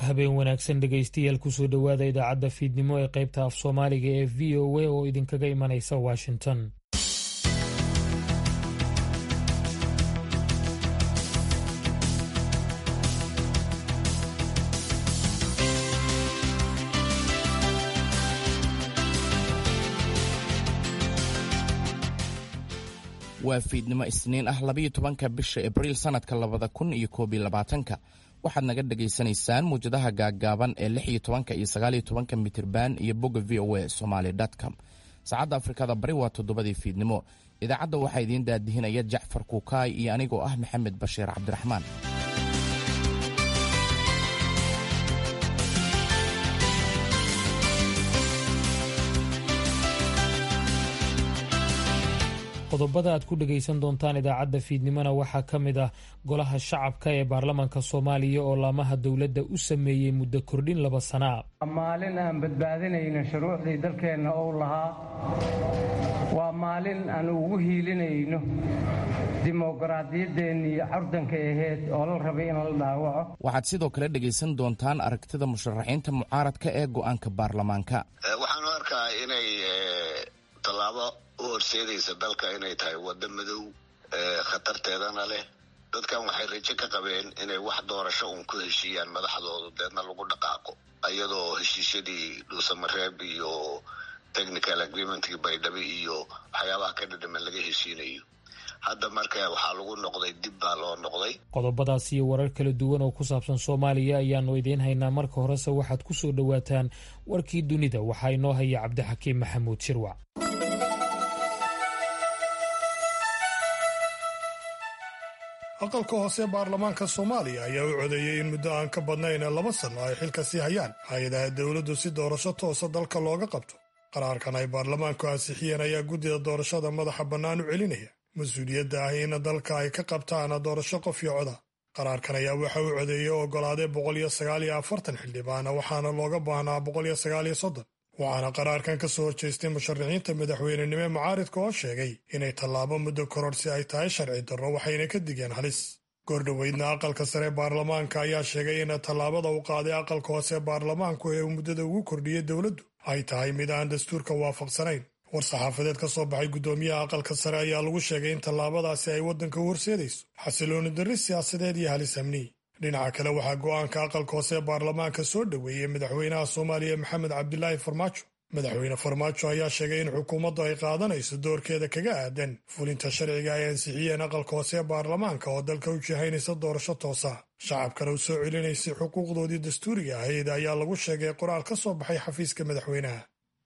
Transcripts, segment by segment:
habeen wanaagsan dhegaystayaal kusoo dhowaada idaacadda fiidnimo ee qaybta af soomaaliga ee v o a oo idinkaga imanaysa washington waa fiidnimo isniin ah labayo tobanka bisha abriil sannadka labada kun iyo koob iyo labaatanka waxaad naga dhagaysanaysaan muwjadaha gaaggaaban ee lix iyo tobanka iyo sagaaliyo tobanka mitirban iyo bogga v o a somaali com saacadda afrikada bari waa toddobadii fiidnimo idaacadda waxaa idiin daadihinaya jacfar kuukaay iyo anigoo ah maxamed bashiir cabdiraxmaan qodobada aad ku dhegaysan doontaan idaacadda fiidnimona waxaa ka mid ah golaha shacabka ee baarlamaanka soomaaliya oo laamaha dowladda u sameeyey muddo kordhin laba sanaa maalin aan badbaadinayno shuruucdii dalkeenna ou lahaa waa maalin aan ugu hiilinayno dimoqraadiyaddeenii curdanka aheyd oo la rabay in la dhaawaco waxaad sidoo kale dhegaysan doontaan aragtida musharaxiinta mucaaradka ee go'aanka baarlamaanka waxaanu arkaa inay tallaabo u horseedaysa dalka inay tahay waddo madow khatarteedana leh dadkan waxay rajo ka qabeen inay wax doorasho uun ku heshiiyaan madaxdoodu deedna lagu dhaqaaqo iyadoo heshiisyadii dhuusamareeb iyo technical agreementkii baydhabo iyo waxyaabaha ka dhadhaman laga heshiinayo hadda marka waxaa lagu noqday dib baa loo noqday qodobadaas iyo warar kala duwan oo ku saabsan soomaaliya ayaanu idiin haynaa marka horese waxaad ku soo dhowaataan warkii dunida waxaa inoo haya cabdixakiim maxamuud shirwac aqalka hoose baarlamaanka soomaaliya ayaa u codeeyey in muddo aan ka badnayn laba sanno ay xilka sii hayaan hay-adaha dowladdu si doorasho toosa dalka looga qabto qaraarkan ay baarlamaanku ansixiyeen ayaa guddida doorashada madaxa bannaan u celinaya mas-uuliyadda ah in dalka ay ka qabtaan doorasho qof iyo coda qaraarkan ayaa waxa uu codeeyey oo oggolaaday boqol iyo sagaal iyo afartan xildhibaana waxaana looga baahnaa boqol iyo sagaal iyo soddon waxaana qaraarkan ka soo horjeestay musharaxiinta madaxweynenimo mucaaridka oo sheegay inay tallaabo muddo kororsi ay tahay sharci darro waxayna ka digeen halis goordhoweydna aqalka sare baarlamaanka ayaa sheegay in tallaabada uu qaaday aqalka hoose baarlamaanku ee uu muddada ugu kordhiyey dowladdu ay tahay mid aan dastuurka waafaqsanayn war-saxaafadeed ka soo baxay guddoomiyaha aqalka sare ayaa lagu sheegay in tallaabadaasi ay waddanka u horseedayso xasilooni darri siyaasadeed iyo halis amni dhinaca kale waxaa go'aanka aqalka hoose ee baarlamaanka soo dhoweeyey madaxweynaha soomaaliya maxamed cabdilaahi farmaajo madaxweyne farmaajo ayaa sheegay in xukuumaddu ay qaadanayso doorkeeda kaga aadan fulinta sharciga ay ansixiyeen aqalka hoose ee baarlamaanka oo dalka u jihaynaysa doorasho toosa shacabkana u soo celinaysay xuquuqdoodii dastuuriga ahayd ayaa lagu sheegay qoraal ka soo baxay xafiiska madaxweynaha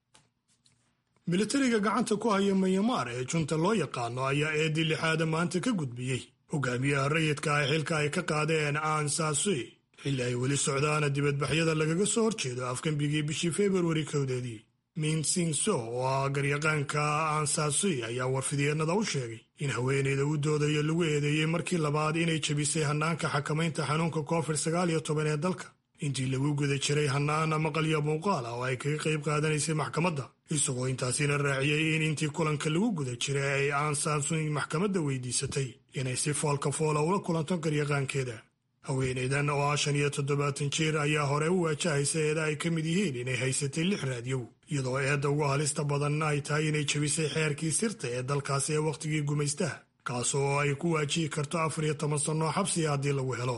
militariga gacanta ku haya manyamaar ee junta loo yaqaano ayaa eedii lixaada maanta ka gudbiyey hogaamiyaha rayidka ah xilka ay ka qaadeen aan saasui xilli ay weli socdaana dibadbaxyada lagaga soo horjeedo afgembigii bishii februari kowdeedii minsinso oo ah garyaqaanka aansaasui ayaa warfidyeenada u sheegay in haweeneyda u doodayo lagu eedeeyey markii labaad inay jebisay hannaanka xakamaynta xanuunka covid sagaal iyo toban ee dalka intii lagu guda jiray hannaan maqalyo muuqaal ah oo ay kaga qayb qaadanaysay maxkamadda isagoo intaasina raaciyey in intii kulanka lagu guda jiray ay aansaasui maxkamadda weydiisatay inay si foolka foola ula kulanto garyaqaankeeda haweeneydan oo ah shan iyo toddobaatan jeer ayaa hore u waajahaysa eeda ay ka mid yihiin inay haysatay lix raadyow iyadoo eedda ugu halista badanna ay tahay inay jebisay xeerkii sirta ee dalkaasi ee wakhtigii gumaystaha kaas oo ay ku waajihi karto afar iyo toban sannoo xabsiga haddii lagu helo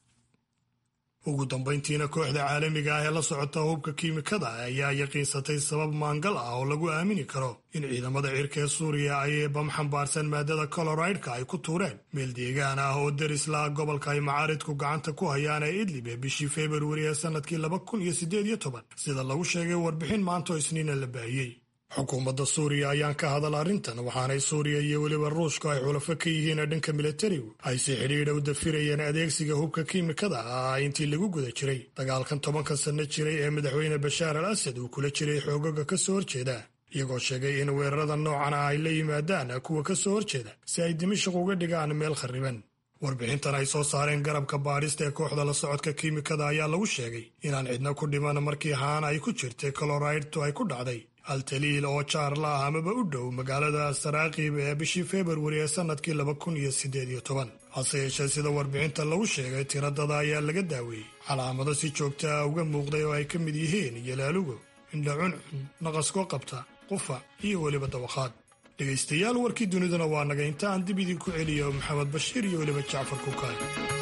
ugu dambayntiina kooxda caalamiga ah ee la socota hubka kiimikada ayaa yaqiinsatay sabab maangal ah oo lagu aamini karo in ciidamada cirka ee suuriya ay bam xambaarsan maadada coloraidka ay ku tuureen meel deegaan ah oo deris la gobolka ay macaaridku gacanta ku hayaan ee idlib ee bishii februari ee sannadkii laba kun iyo siddeed iyo toban sida lagu sheegay warbixin maanta oo isniina la baahiyey xukuumadda suuriya ayaan ka hadal arrintan waxaanay suuriya iyo weliba ruushku ay xulafo ka yihiin dhanka militarigu ay si xidhiidha u dafirayeen adeegsiga hubka kiimikada ah intii lagu guda jiray dagaalkan tobanka sanno jiray ee madaxweyne bashaar al asad uu kula jiray xoogaga ka soo horjeeda iyagoo sheegay in weerarada noocan ah ay la yimaadaan kuwa ka soo horjeeda si ay dimashaq uga dhigaan meel kharriban warbixintan ay soo saareen garabka baadhista ee kooxda la socodka kiimikada ayaa lagu sheegay inaan cidna ku dhiman markii haan ay ku jirtay coloraidtu ay ku dhacday altaliil oo jaar la ah amaba u dhow magaalada saraakiib ee bishii februari ee sannadkii laba kun iyo siddeed iyo toban hase yeeshee sida warbixinta lagu sheegay tiradada ayaa laga daaweeyey calaamado si joogta ah uga muuqday oo ay ka mid yihiin yalaalugo indha cuncun naqaskoo qabta qufac iyo weliba dawakhaad dhegaystayaal warkii duniduna waa naga inta aan dib idinku celiyo maxamed bashiir iyo weliba jacfar kukaay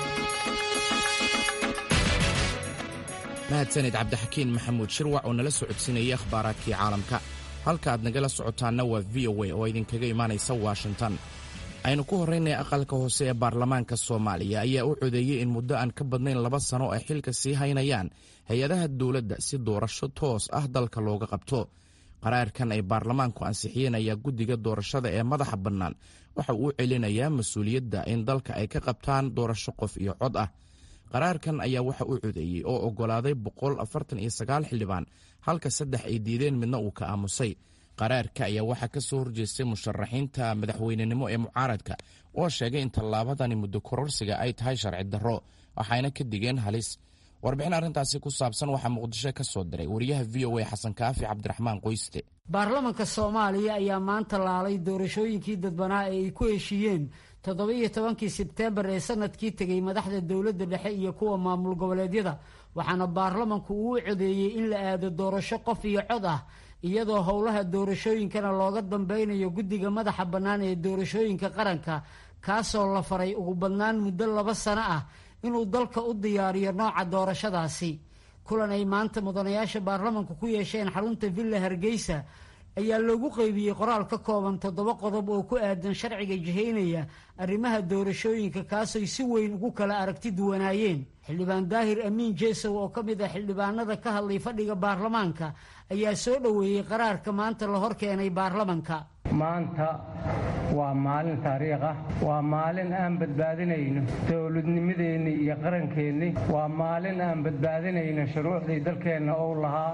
mahadsanid cabdixakiin maxamuud shirwac oo nala socodsiinayay akhbaaraadkii caalamka halka aad nagala socotaanna waa v o a oo idinkaga imaanaysa washington aynu ku horraynay aqalka hoose ee baarlamaanka soomaaliya ayaa u codeeyey in muddo aan ka badnayn laba sano ay xilka sii haynayaan hay-adaha dowladda si doorasho toos ah dalka looga qabto qaraarkan ay baarlamaanku ansixiyeen ayaa guddiga doorashada ee madaxa bannaan waxa uu celinayaa mas-uuliyadda in dalka ay ka qabtaan doorasho qof iyo cod ah qaraarkan ayaa waxa uu codeeyey oo oggolaaday boqol afartan iyo sagaal xildhibaan halka saddex ay diideen midna uu ka aamusay qaraarka ayaa waxaa ka soo horjeestay musharaxiinta madaxweynenimo ee mucaaradka oo sheegay in tallaabadani muddo kororsiga ay tahay sharci darro waxayna ka digeen halis warbixin arrintaasi ku saabsan waxaa muqdisho ka soo diray wariyaha v o a xasan kaafi cabdiraxmaan qoyste baarlamanka soomaaliya ayaa maanta laalay doorashooyinkii dadbanaa ee ay ku heshiiyeen toddoba-iyo tobankii sebteembar ee sanadkii tegey madaxda dowladda dhexe iyo kuwa maamul goboleedyada waxaana baarlamanku uu codeeyey in la aado doorasho qof iyo cod ah iyadoo howlaha doorashooyinkana looga dambeynayo guddiga madaxa bannaan ee doorashooyinka qaranka kaasoo la faray ugu badnaan muddo laba sano ah inuu dalka u diyaariyo nooca doorashadaasi kulan ay maanta mudanayaasha baarlamanku ku yeesheen xarunta villa hargeysa ayaa loogu qeybiyey qoraal ka kooban toddoba qodob oo ku aadan sharciga jihaynaya arrimaha doorashooyinka kaasoy si weyn ugu kala aragti duwanaayeen xildhibaan daahir amiin jeesow oo ka mid ah xildhibaanada ka hadlay fadhiga baarlamaanka ayaa soo dhoweeyey qaraarka maanta la hor keenay baarlamanka maanta waa maalin taariikh ah waa maalin aan badbaadinayno dowladnimadeenni iyo qarankeenni waa maalin aan badbaadinayno shuruucdii dalkeenna ou lahaa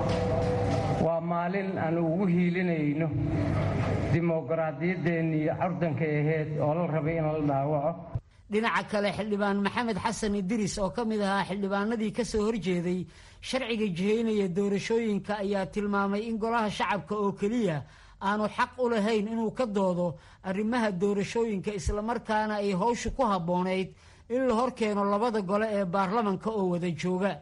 waa maalin aan ugu hiilinayno dimoqraadiyaddeenni iyo curdanka aheyd oo la rabay in la dhaawaco dhinaca kale xildhibaan maxamed xasan idiris oo ka mid ahaa xildhibaanadii ka soo horjeeday sharciga jihaynaya doorashooyinka ayaa tilmaamay in golaha shacabka oo keliya aanu xaq u lahayn inuu ka doodo arrimaha doorashooyinka islamarkaana ay howshu ku habboonayd in la hor keeno labada gole ee baarlamanka oo wada jooga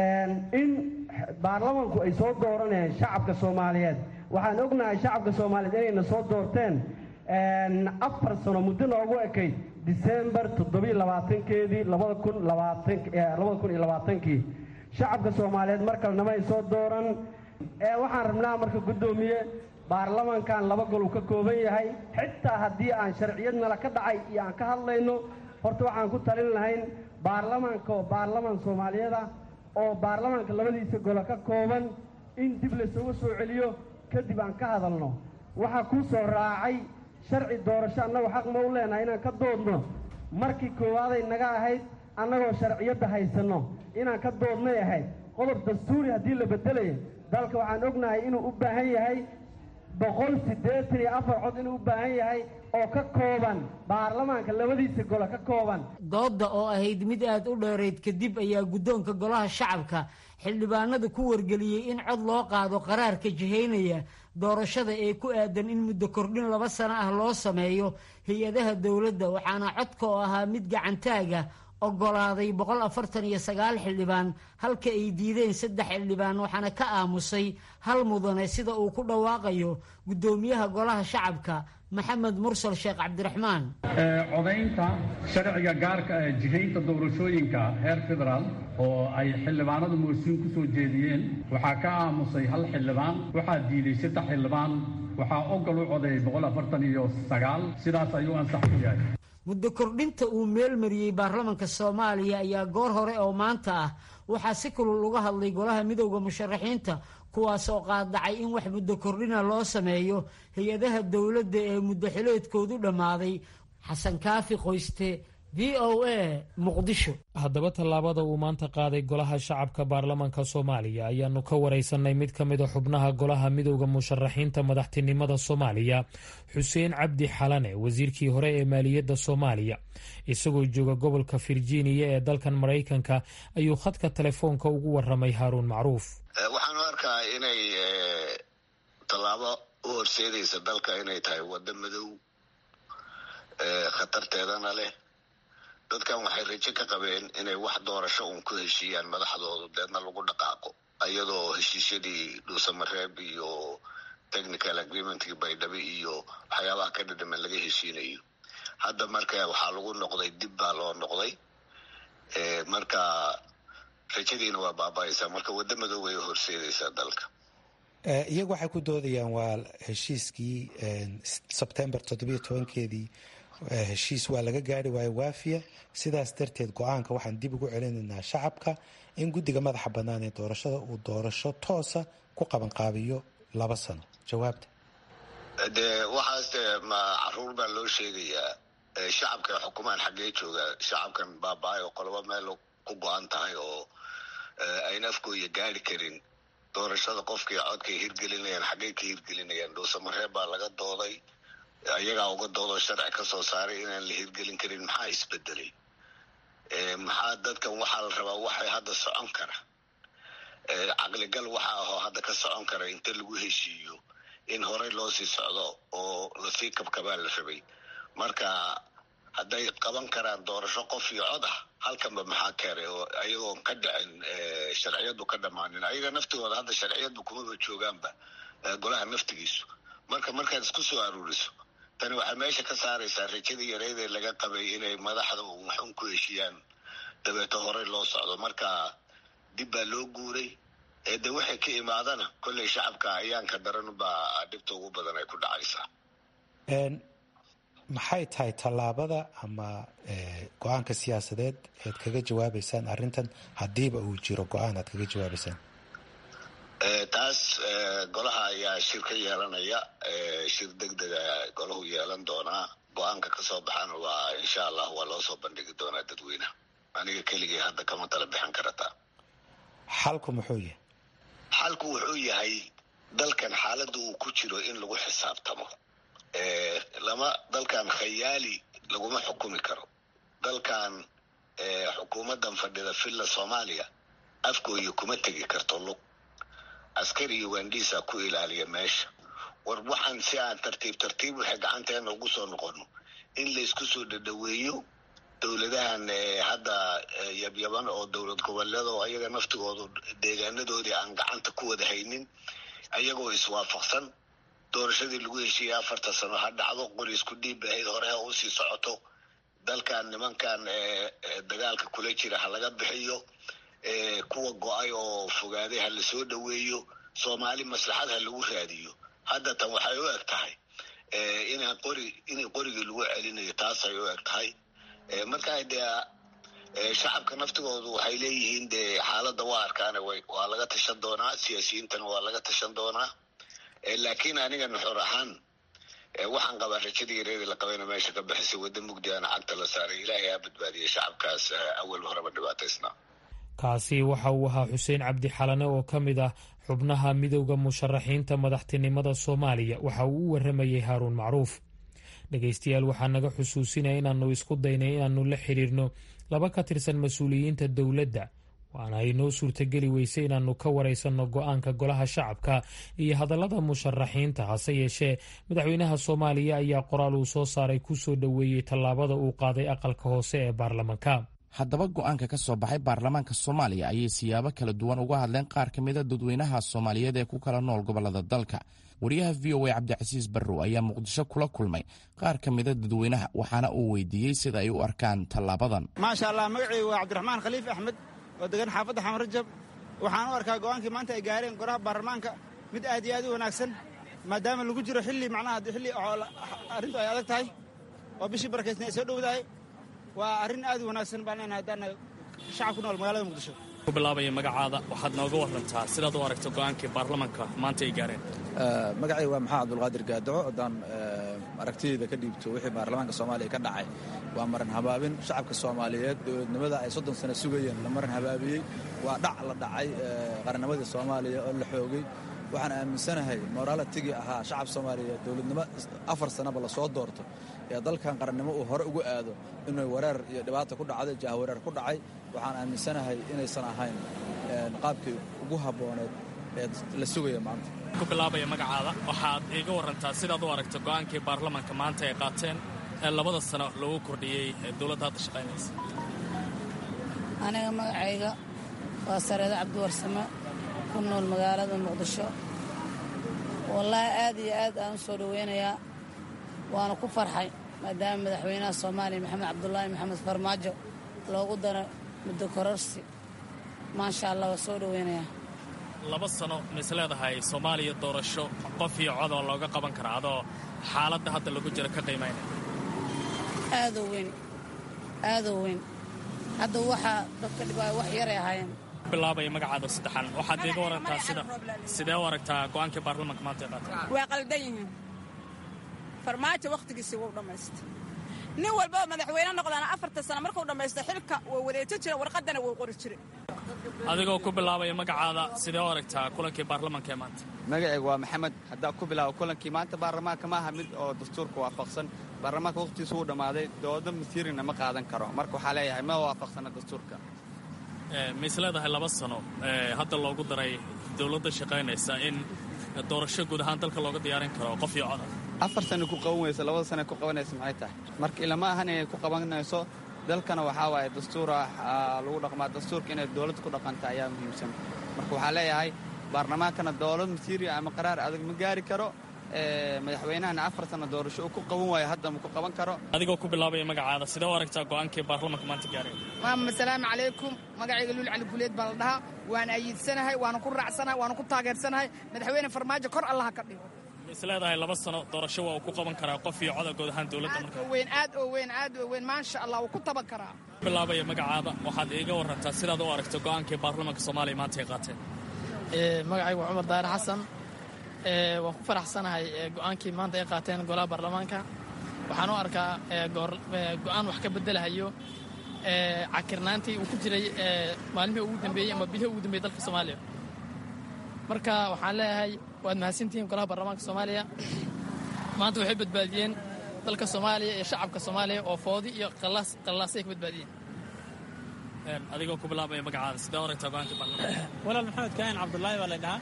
in baarlamanku ay soo dooranayaan shacabka soomaaliyeed waxaan ognahay shacabka soomaaliyeed inayna soo doorteen afar sano muddo noogu ekayd disembar toddobiyo labaatankeedii labada kun labaatanlabada kun iyo labaatankii shacabka soomaaliyeed mar kalenama ay soo dooran waxaan rabnaa marka guddoomiye baarlamankan laba gol uu ka kooban yahay xitaa haddii aan sharciyadnala ka dhacay iyo aan ka hadlayno horta waxaan ku talin lahayn baarlamanka oo baarlaman soomaaliyeed ah oo baarlamanka labadiisa golo ka kooban in dib laysugu soo celiyo kadib aan ka hadalno waxaa kuu soo raacay sharci doorasho annagu xaq ma u leenahay inaan ka doodno markii koowaaday naga ahayd annagoo sharciyadda haysanno inaan ka doodnay ahayd qodob dastuuri haddii la beddelayo dalka waxaan ognahay inuu u baahan yahay boqol siddeetan iyo afar cod inuu u baahan yahay oo ka kooban baarlamaanka labadiisa golo ka kooban doodda oo ahayd mid aad u dheerayd kadib ayaa guddoonka golaha shacabka xildhibaanada ku wargeliyey in cod loo qaado qaraarka jihaynaya doorashada ee ku aadan in muddo kordhin laba sano ah loo sameeyo hay-adaha dowladda waxaana codka oo ahaa mid gacantaaga oggolaaday boqol afartan iyo sagaal xildhibaan halka ay diideen saddex xildhibaan waxaana ka aamusay hal mudane sida uu ku dhawaaqayo guddoomiyaha golaha shacabka maxamed mursal sheekh cabdiraxmaan codaynta sharciga gaarka ee jihaynta doorashooyinka heer federaal oo ay xildhibaanada moosiin ku soo jeediyeen waxaa ka aamusay hal xildhibaan waxaa diiday saddex xildhibaan waxaa ogol u codeeyay boqol afartan iyo sagaal sidaas ayuu ansax ku yahay muddo kordhinta uu meelmariyey baarlamanka soomaaliya ayaa goor hore oo maanta ah waxaa si kulul uga hadlay golaha midowda musharaxiinta kuwaas oo qaadacay in wax muddo kordhina loo sameeyo hay-adaha dowladda ee muddo xileedkoodu dhammaaday xasan kaafi qoyste v o a muqdisho haddaba tallaabada uu maanta qaaday golaha shacabka baarlamanka soomaaliya ayaanu ka wareysanay mid ka mid a xubnaha golaha midowda musharaxiinta madaxtinimada soomaaliya xuseen cabdi xalane wasiirkii hore ee maaliyadda soomaaliya isagoo jooga gobolka virginia ee dalkan maraykanka ayuu khadka telefoonka ugu waramay haaruun macruuf waxaan u arkaa inay tallaabo u horseedaysa dalka inay tahay waddo madow khatarteedana leh dadkan waxay rajo ka qabeen inay wax doorasho uun ku heshiiyaan madaxdoodu deedna lagu dhaqaaqo iyadoo heshiisyadii dhuusamareeb iyo technical agreementkii baydhabe iyo waxyaabaha ka dhadhaman laga heshiinayo hadda marka waxaa lagu noqday dib baa loo noqday marka rajadiina waa baaba-aysaa marka waddo madoobay horseedaysaa dalka iyagu waxay ku doodayaan waa heshiiskii sebtembar toddobiyo tobankeedii heshiis waa laga gaari waayo waafiya sidaas darteed go-aanka waxaan dib ugu celinaynaa shacabka in guddiga madaxa bannaan ee doorashada uu doorasho toosa ku qabanqaabiyo laba sano jawaabta dee waxaas de ma caruur baa loo sheegayaa shacabka xukumaan xaggee jooga shacabkan baaba-ay oo qolobo meel ku go-an tahay oo ayna afkooya gaari karin doorashada qofkii codkay hirgelinayaan xaggey ka hirgelinayaan dhuusamareeb baa laga dooday ayagaa uga doodo sharci ka soo saaray inaan la hirgelin karin maxaa isbedelay maxaa dadkan waxaa la rabaa waxay hadda socon kara caqligal waxa ahoo hadda ka socon kara inta lagu heshiiyo in horey loo sii socdo oo lasii kabkabaa la rabay marka hadday qaban karaan doorasho qof iyo cod ah halkanba maxaa keenay oo ayagoon ka dhicin sharciyadu ka dhammaanin ayaga naftigooda hadda sharciyadu kumaba joogaanba golaha naftigiisu marka markaad isku soo aruuriso tani waxay meesha ka saaraysaa rajadii yareydee laga qabay inay madaxda waxun ku heshiiyaan dabeeto horey loo socdo marka dib baa loo guuray de waxay ka imaadana kolley shacabka ayaanka daran baa dhibta ugu badan ay ku dhacaysaa maxay tahay tallaabada ama go-aanka siyaasadeed ead kaga jawaabaysaan arrintan haddiiba uu jiro go-aan aad kaga jawaabaysaan taas golaha ayaa shir ka yeelanaya shir deg dega golahu yeelan doonaa go-aanka kasoo baxana waa insha allah waa loo soo bandhigi doonaa dadweyneha aniga keligii hadda kama tala bixin karataa xalku muxuu yahay xalku wuxuu yahay dalkan xaaladda uu ku jiro in lagu xisaabtamo lama dalkan khayaali laguma xukumi karo dalkan xukuumaddan fadhida villa soomaaliya afkooya kuma tegi karto lug askari iyo waandhiisa ku ilaaliya meesha war waxaan si aan tartiib tartiib waxay gacanteena ugu soo noqono in laysku soo dhadhaweeyo dowladahan hadda yabyaban oo dowlad goboleeda oo ayaga naftigoodu deegaanadoodii aan gacanta ku wada haynin ayagoo iswaafaqsan doorashadii lagu heshiiyey afarta sano ha dhacdo qori isku dhiib ahayd hore ha usii socoto dalkan nimankan dagaalka kula jira ha laga bixiyo kuwa go-ay oo fogaaday ha lasoo dhoweeyo soomaali maslaxad ha lagu raadiyo hadda tan waxay u eg tahay inaan qori in qorigii lagu celinayo taasay u eg tahay markaa dee shacabka naftigoodu waxay leeyihiin dee xaaladda waa arkaane waa laga tashan doonaa siyaasiyiintana waa laga tashan doonaa laakiin aniga nuxur ahaan waxaan qabaa rajadii yareedii la qabayna meesha ka bixisay wadda mugdi ana cagta la saaray ilaahay ha badbaadiyay shacabkaas awal horeba dhibaataysnaa kaasi waxa uu ahaa xuseen cabdi xalane oo ka mid ah xubnaha midowda musharaxiinta madaxtinimada soomaaliya waxa uu u waramayey haaruun macruuf dhegaystayaal waxaa naga xusuusinaya inaannu isku daynay inaannu la xidhiirno laba ka tirsan mas-uuliyiinta dowladda waana ay noo suurtageli weysay inaannu ka waraysanno go-aanka golaha shacabka iyo hadallada musharaxiinta hase yeeshee madaxweynaha soomaaliya ayaa qoraal uu soo saaray ku soo dhoweeyey tallaabada uu qaaday aqalka hoose ee baarlamanka haddaba go-aanka ka soo baxay baarlamaanka soomaaliya ayay siyaabo kala duwan uga hadleen qaar ka mida dadweynaha soomaaliyeed ee ku kala nool gobollada dalka wariyaha v o a cabdicasiis barrow ayaa muqdisho kula kulmay qaar ka mida dadweynaha waxaana uu weydiiyey sida ay u arkaan tallaabadan maasha allah magacii waa cabdiraxmaan khaliif axmed oo degan xaafadda xamar rajab waxaan u arkaa go'aankii maanta ay gaareen goraha baarlamaanka mid aad iyo aad u wanaagsan maadaama lagu jiro xilli macnaha xilli arrintu ay adag tahay oo bishii barakaysna ay soo dhowdahay waa arrin aad u wanaagsan baan leenahay haddaan shacab ku nool magaalada muqdisho ku bilaabaya magacaada waxaad nooga warantaa sidaad u aragto go'aankii baarlamaanka maanta ay gaareen magacay waa maxamed abdulqaadir gaadaco haddaan aragtideyda ka dhiibto wixii baarlamaanka soomaaliya ka dhacay waa maran habaabin shacabka soomaaliyeed dowladnimada ay soddon sano sugayeen la maran habaabiyey waa dhac la dhacay qarannimadii soomaaliya oo la xoogay waxaan aaminsanahay moraalitigii ahaa shacab soomaaliyeed dowladnimo afar sanaba lasoo doorto ee dalkan qarannimo uu hore ugu aado inuu wareer iyo dhibaata ku dhacday jahwareer ku dhacay waxaan aaminsanahay inaysan ahayn qaabkii ugu habbooneed ee la sugaya maanta ku bilaabaya magacaada waxaad iiga warantaa sidaad u aragto go'aankii baarlamaanka maanta ay qaateen ee labada sano lagu kordhiyey ee dowladda hadda shaqaynaysa aniga magacayga waa sareedo cabdiwarsame ku nool magaalada muqdisho wallaahi aad iyo aad aan u soo dhoweynayaa waana ku farxay maadaama madaxweynaha soomaaliya maxamed cabdulaahi maxamed farmaajo loogu daro muddo kororsi maasha allah waa soo dhoweynayaa laba sano mis leedahay soomaaliya doorasho qof iyo cod oo looga qaban karaa adoo xaaladda hadda lagu jiro ka qiimaynaya aadoo weyn aadoo weyn hadda waxaa dadka dhibaayo wax yaray ahaayeen bilaabaya magacaada saddexan waxaad iiga warantaa sida sidee u aragtaa go'aankii baarlamaanka maanta ee qaatay waa qaldan yihiin farmaajo wakhtigiisii wuu dhammaystay nin walbaba madaxweyne noqdaana afarta sano markuu dhammaysto xilka waa wareejo jira warqaddana wuu qori jiray adigoo ku bilaabaya magacaada sidee u aragtaa kulankii baarlamaanka ee maanta magacaygu waa maxamed haddaa ku bilaabo kulankii maanta baarlamaanka ma aha mid oo dastuurka waafaqsan baarlamaanka wakhtigiisu wuu dhammaaday doodo masiirina ma qaadan karo marka waxaa leeyahay ma waafaqsana dastuurka mis leedahay laba sano hadda loogu daray dowladda shaqaynaysa in doorasho guud ahaan dalka looga diyaarin karo qof iyo coda afar sana ku qaban weysa labada sana ku qabanaysa maxay tahay marka ilama ahan inay ku qabanayso dalkana waxaa waaye dastuur ah lagu dhaqmaa dastuurka inay dowladda ku dhaqanta ayaa muhiimsan marka waxaa leeyahay baarlamaankana dowlad masiiriya ama qaraar adag ma gaari karo madaxweynahana afar sana doorasho uu ku qaban waayo hadda ma ku qaban karo adigoo ku bilaabaya magacaada sidee u aragtaa go'aankii baarlamaanka maanta gaaray maama asalaamu calaykum magacayga luul cali guleed baa la dhahaa waan ayiidsanahay waana ku raacsanahay waana ku taageersanahay madaxweyne farmaajo kor allaha ka dhigo is leedahay laba sano doorasho waa uu ku qaban karaa qof iyo coda guud ahaan dowladda marka weyn aad oo weyn aad oo weyn maasha allah wuu ku taban karaa bilaabaya magacaada waxaad iiga warantaa sidaad u aragto go'aankii baarlamaanka soomaaliya maanta ay qaateen magacaygu waa cumar daahir xasan waan ku faraxsanahay go'aankii maanta ay qaateen golaha baarlamaanka waxaan u arkaa go'aan wax ka bedelahayo cakirnaantii uu ku jiray maalmihii ugu dambeeyey ama bilihii ugu dambeeyey dalka soomaaliya marka waxaan leeyahay waad mahadsantihiin golaha baarlamaanka soomaaliya maanta waxay badbaadiyeen dalka soomaaliya iyo shacabka soomaaliya oo foodi iyo qallaasay ka badbaadiyeen adigoo ku bilaabaya magacaada sidee u aragtaa go'aankii baarlamaanka walaal maxamed kaahin cabdullaahi baa la dhahaa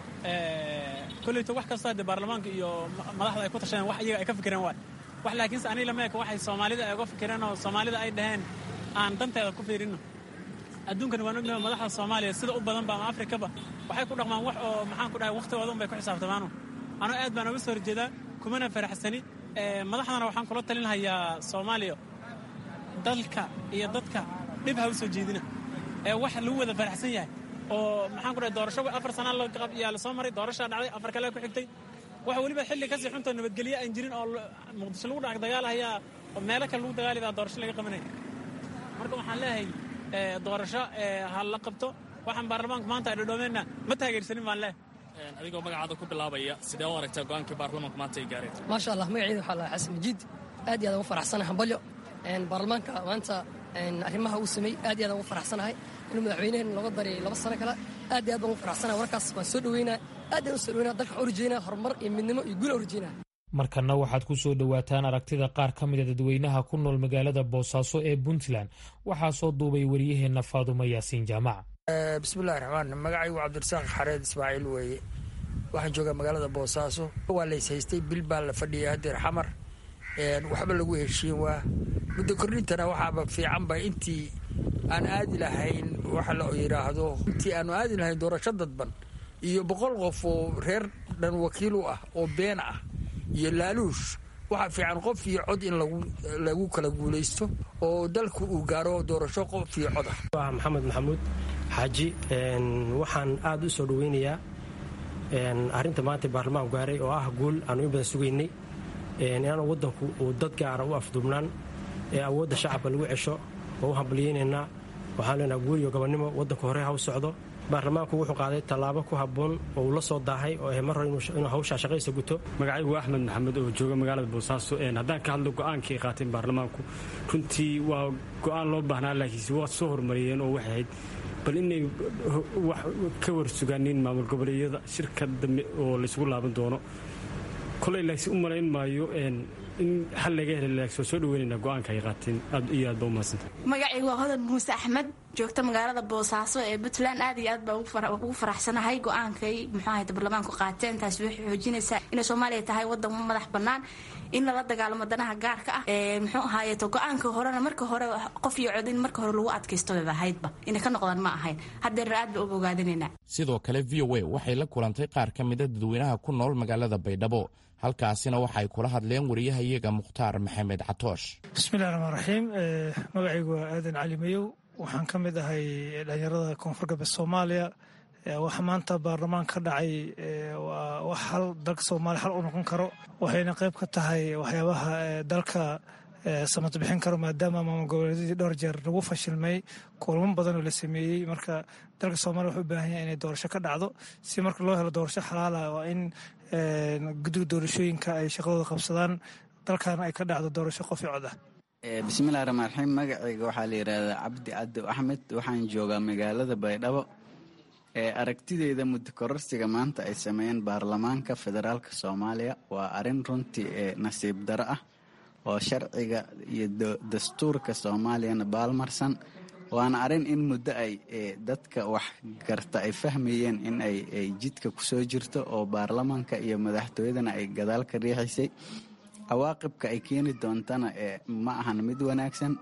koleyto wax kastoo hadde baarlamaanka iyo madaxda ay ku tashadeen wax iyaga ay ka fikireen waay wax laakiinse aniga lama eka waxay soomaalida ay uga fikireen oo soomaalida ay dhaheen aan danteeda ku fiirinno adduunkan waan ognahay madaxda soomaaliya sida u badanba ama afrikaba waxay ku dhaqmaan wax oo maxaan ku dhahay wakhtigooda un bay ku xisaabtamaano anuu aad baan uga soo horjeedaa kumana faraxsani madaxdana waxaan kula talin hayaa soomaaliya dalka iyo dadka dhib ha u soo jeedina ee wax lagu wada faraxsan yahay oo maxaan ku dhahay doorasho afar sana yaa la soo maray doorashaa dhacday afar kale ku xigtay wax weliba xilli kasii xuntoo nabadgelye aan jirin oo muqdisho lagu dhac dagaalahayaa oo meelo kale lagu dagaali baa doorasho laga qabanaya marka waxaan leeyahay doorasho ha la qabto waxaan baarlamaanka maanta ay dhodhoomeenna ma taageersanin baan leeyahay adigoo magacaada ku bilaabaya sidee u aragtaa go'aankii baarlamaanka maanta ay gaareen maasha allah magacayda waxaa lahaa xasan majiid aad iyo aad ugu faraxsanahay hambalyo baarlamaanka maanta arrimaha uu sameey aad iyo aad ugu faraxsanahay inuu madaxweynaheen looga daray laba sano kale aad iyo aad baan ugu faraxsanahay warkaas waan soo dhaweynaa aad ayaan u soo dhaweynaa dalka waxaan u rajeynaa horumar iyo midnimo iyo guul aan u rajeynaa markanna waxaad ku soo dhowaataan aragtida qaar ka mida dadweynaha ku nool magaalada boosaaso ee puntland waxaa soo duubay wariyaheenna faadumo yaasiin jaamac bismillahi raxmaan magacaygu cabdirasaaq xareed ismaaciil weeye waxaan joogaa magaalada boosaaso waa lays haystay bil baa la fadhiyay hadeer xamar waxba lagu heshiin waa muddo kordhintana waxaaba fiicanba intii aan aadi lahayn waxa la yidhaahdo intii aanu aadi lahayn doorasho dadban iyo boqol qof oo reer dhan wakiil u ah oo been ah iyo laaluush waxaa fiican qof iyo cod in lagu kala guulaysto oo dalku uu gaaro doorasho qof iyo cod ah waa maxamed maxamuud xaaji waxaan aada u soo dhaweynayaa arrinta maanta baarlamaan gaaray oo ah guul aanu in badan sugaynay inaanu waddanku uu dad gaara u afduubnaan ee awoodda shacabka lagu cesho oo u hambaliyeynaynaa waxaan leenaha guul iyo gobonnimo waddanku hore ha u socdo baarlamaanku wuxuu qaaday tallaabo ku habboon oo uu la soo daahay oo mar hore inuu hawshaa shaqaysa guto magacaygu axmed maxamed oo jooga magaalada boosaaso haddaan ka hadlo go-aankii ay qaateen baarlamaanku runtii waa go-aan loo baahnaa laakiinse waa soo horumariyeen oo waxay ahayd bal inay wax ka warsugaaniin maamul goboleedyada shirka dambe oo laysugu laaban doono koley laakiin u malayn maayo in xal laga hela laakiin waa soo dhaweynayna go-aanka ay qaateen aad iyo aad ba u mahadsanta magacaygu waa hodan muuse axmed joogta magaalada boosaaso ee puntland aad iyo aad baa ugu faraxsanahay go-aankay muxuu ahayd baarlamaanku qaateen taasi waxay xoojinaysaa inay soomaaliya tahay wadan madax bannaan in lala dagaalamo danaha gaarka ah muxuu ahaayeeto go-aanka horena marka hore qof iyo cod in marka hore lagu adkaysto bay ahaydba inay ka noqdaan ma ahayn haddeerna aad baa uga ogaadinaynaa sidoo kale v o a waxay la kulantay qaar ka mida dadweynaha ku nool magaalada baydhabo halkaasina waxay kula hadleen wariyahayaga mukhtaar maxamed catoosh bismillahi raxmaan raxiim magacaygu waa aadan cali mayow waxaan ka mid ahay dhalinyarada koonfur galbeed soomaaliya waxa maanta baarlamaan ka dhacay waa wax hal dalka soomaaliya hal u noqon karo waxayna qayb ka tahay waxyaabaha dalka samad bixin karo maadaama maamul goboleedyadii dhowr jeer lagu fashilmay kulamo badan oo la sameeyey marka dalka soomaliya wuxuu u baahan yahay inay doorasho ka dhacdo si marka loo helo doorasho xalaala waa in guddiga doorashooyinka ay shaqadooda qabsadaan dalkaana ay ka dhacdo doorasho qof i cod ah bismillahi raxmaan raxiim magacayga waxaa la yidhaahdaa cabdi cadow axmed waxaan joogaa magaalada baydhabo aragtideyda muddo kororsiga maanta ay sameeyeen baarlamaanka federaalk soomaaliya waa arrin runtii ee nasiib daro ah oo sharciga iyo dastuurka soomaaliyana baalmarsan waana arrin in muddo ay dadka wax garta ay fahmayeen in ay jidka kusoo jirto oo baarlamaanka iyo madaxtooyadana ay gadaal ka riixaysay cawaaqibka ay keeni doontana ma ahan mid wanaagsan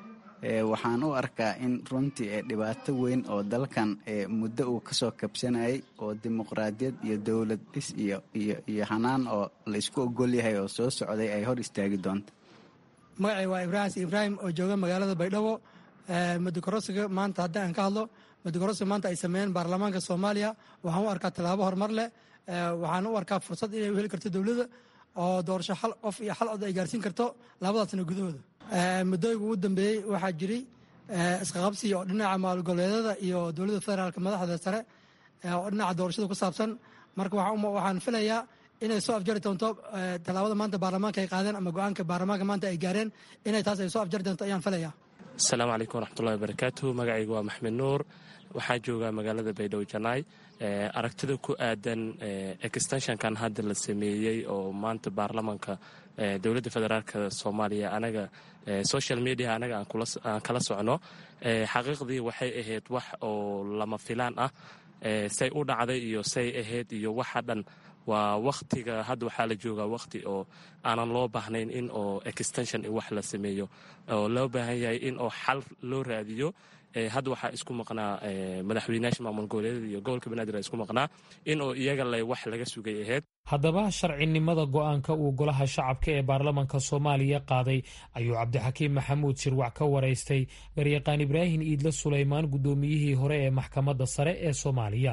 waxaan u arkaa in runtii dhibaato weyn oo dalkan muddo uu kasoo kabsanayay oo dimuqraadiyad iyo dowlad dhis iyo hanaan oo la isku ogol yahay oo soo socday ay hor istaagi doonto magacay waa ibraahim ibraahim oo jooga magaalada baydhabo muddokorosiga maanta haddii aan ka hadlo muddokorosiga maanta ay sameeyeen baarlamaanka soomaaliya waxaan u arkaa tallaabo horumar leh waxaan u arkaa fursad inay u heli karto dowladda oo doorasho hal qof iyo hal cod ay gaarsiin karto labadaas sano gudahooda muddooyinka ugu dambeeyey waxaa jiray isqaqabsi oo dhinaca maalgoleedada iyo dowladda federaalka madaxda sare oo dhinaca doorashada ku saabsan marka waxaan filayaa inay soo afjari doonto tallaabada maanta baarlamaanka ay qaadeen ama go-aanka baarlamaanka maanta ay gaareen inay taas ay soo afjari doonto ayaan filayaa asalaamu calaykum waraxmatullahi wabarakaatu magacaygu waa maxmed nuur waxaa joogaa magaalada baydhabo janaay aragtida ku aadan extenshonkan hadda la sameeyey oo maanta baarlamanka dowladda federaalk soomaaliya anaga social media anaga aan kala socno xaqiiqdii waxay ahayd wax oo lama filaan ah say u dhacday iyo say ahayd iyo waxa dhan waa wakhtiga hadda waxaa la joogaa wakhti oo aanan loo baahnayn in oo extension wax la sameeyo oo loo baahan yahay in oo xal loo raadiyo hadda waxaa isku maqnaa madaxweynayaasha maamul goboleedyada iyo gobolka banaadir isku maqnaa in oo iyaga le wax laga sugay ahayd haddaba sharcinimada go-aanka uu golaha shacabka ee baarlamanka soomaaliya qaaday ayuu cabdixakiim maxamuud shirwac ka waraystay garyaqaan ibraahim iidle sulaymaan guddoomiyihii hore ee maxkamadda sare ee soomaaliya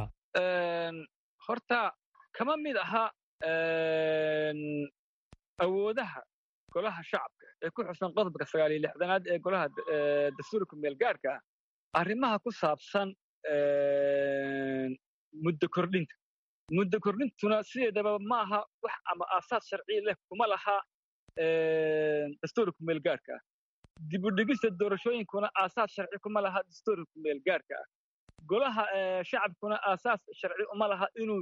horta kama mid aha awoodaha golaha shacabka ee ku xusan qodobka sagaaliyo lixdanaad ee golaha dastuurka meelgaarhka ah arrimaha ku saabsan muddo kordhinta muddo kordhintuna sideedaba ma aha wax ama aasaas sharci leh kuma laha dastuurka meelgaarhka ah dib u dhigista doorashooyinkuna aasaas sharci kuma laha dastuurka meelgaarhka ah golaha shacabkuna aasaas sharci uma laha inuu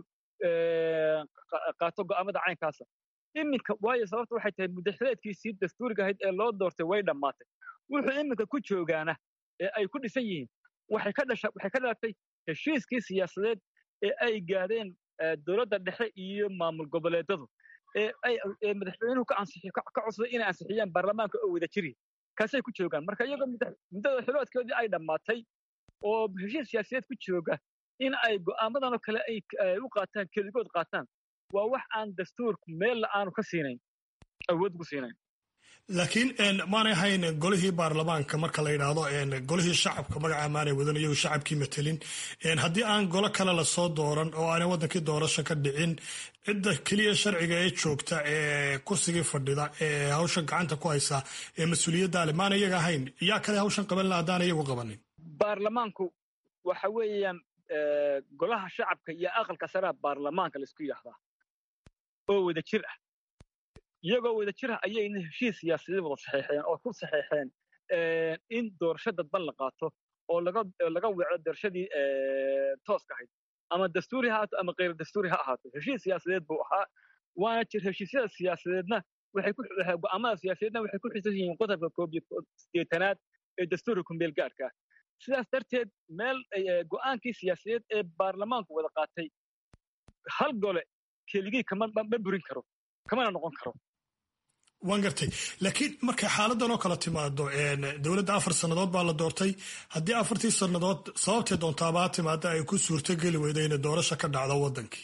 qaato go'aamada caynkaasa iminka waayo sababta waxay tahay mudaxileedkiisii dastuuriga ahayd ee loo doortay way dhammaatay wuxuu iminka ku joogaana ee ay ku dhisan yihiin waxay ka dhasha waxay ka dhalatay heshiiskii siyaasadeed ee ay gaadheen dowladda dhexe iyo maamul goboleedadu ee ay ee madaxweynuhu ka ansixi ka codsaday inay ansixiyaan baarlamaanka oo wada jiri kaasay ku joogaan marka iyagoo muddada xiloodkoodii ay dhammaatay oo heshiis siyaasadeed ku jooga in ay go'aamadan oo kale ay u qaataan keligood qaataan waa wax aan dastuurku meella aanu ka siinayn awood ku siinayn laakiin maanay ahayn golihii baarlamaanka marka la yidhaahdo golihii shacabka magaca maanay wadan iyagu shacabkii matelin haddii aan golo kale lasoo dooran oo aanay wadankii doorasho ka dhicin cidda keliya sharciga ee joogta ee kursigii fadhida ee hawshan gacanta ku haysa ee mas-uuliyadda le maana iyaga ahayn yaa kale hawshan qaban la haddaan iyagu qabanin baarlamaanku waxa weeyaan golaha shacabka iyo aqalka saraa baarlamaanka laisku yidhaahdaa oo wada jir ah iyagoo wada jir ah ayayna heshiis siyaasadeed wada saxeexeen oo ku saxeexeen in doorasho dadban la qaato oo laga laga weeco doorashadii tooska ahayd ama dastuuri ha ahaato ama kayr dastuuri ha ahaato heshiis siyaasadeed buu ahaa waana jir heshiisyada siyaasadeedna waxay ku go'aamada siyaasadeedna waxay ku xisan yihiin qodobka koob iyo sideetanaad ee dastuurka kumeel gaarka ah sidaas darteed meel go'aankii siyaasadeed ee baarlamaanku wada qaatay hal gole keligii kama ma burin karo kamana noqon karo waan gartay laakiin markay xaaladan oo kale timaado dowladda afar sannadood baa la doortay haddii afartii sannadood sababtee doontaabaa timaada ay ku suurtogeli weyda inay doorasho ka dhacdo waddankii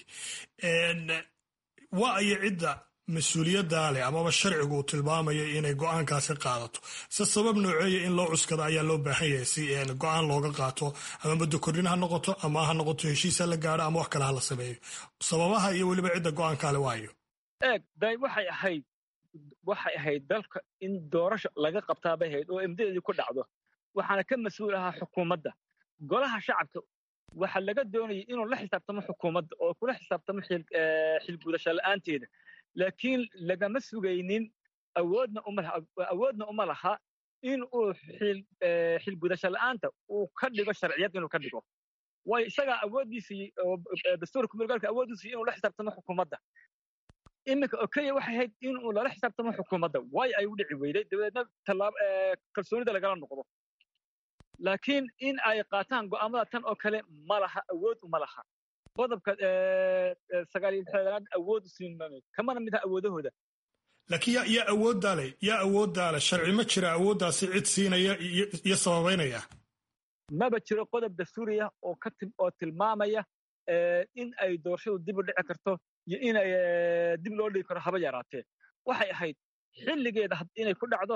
waa ayo cidda mas-uuliyaddaa leh amaba sharcigu uu tilmaamayo inay go'aankaasi qaadato se sabab nooceeya in loo cuskado ayaa loo baahan yahay si go'aan looga qaato ama muddo kordhin ha noqoto ama ha noqoto heshiis ha la gaadho ama wax kale ha la sameeyo sababaha iyo weliba cidda go'aankaale waayo eeg day waxay ahayd waxay ahayd dalka in doorasho laga qabtaabay ahayd oo imdadeedii ku dhacdo waxaana ka mas-uul ahaa xukuumadda golaha shacabka waxa laga doonayay inuu la xisaabtamo xukuumadda oo kula xisaabtamo xilgudasho la'aanteeda laakiin lagama sugaynin awoodna awoodna uma laha in uu xilgudasho la'aanta uu ka dhigo sharciyad inuu ka dhigo waayo isagaa awooddiisii dastuurka kumulgaalka awooddiisii inuu la xisaabtamo xukuumadda iminka oo keliya waxay ahayd inuu lala xisaabtamo xukuumadda waayo ay u dhici weyday dabeedna kalsoonida lagala noqdo laakiin in ay qaataan go'aamada tan oo kale ma laha awood uma laha qodobka sagaaliyo lixdanaad awood u siin maayo kamana mid aha awoodahooda laakiin yaa yaa awooddaa leh yaa awooddaa leh sharci ma jira awooddaasi cid siinaya iyo sababaynaya maba jiro qodob dastuuriya oo ka oo tilmaamaya in ay doorashadu dib u dhici karto iyo in ay dib loo dhigi karo haba yaraatee waxay ahayd xilligeeda inay ku dhacdo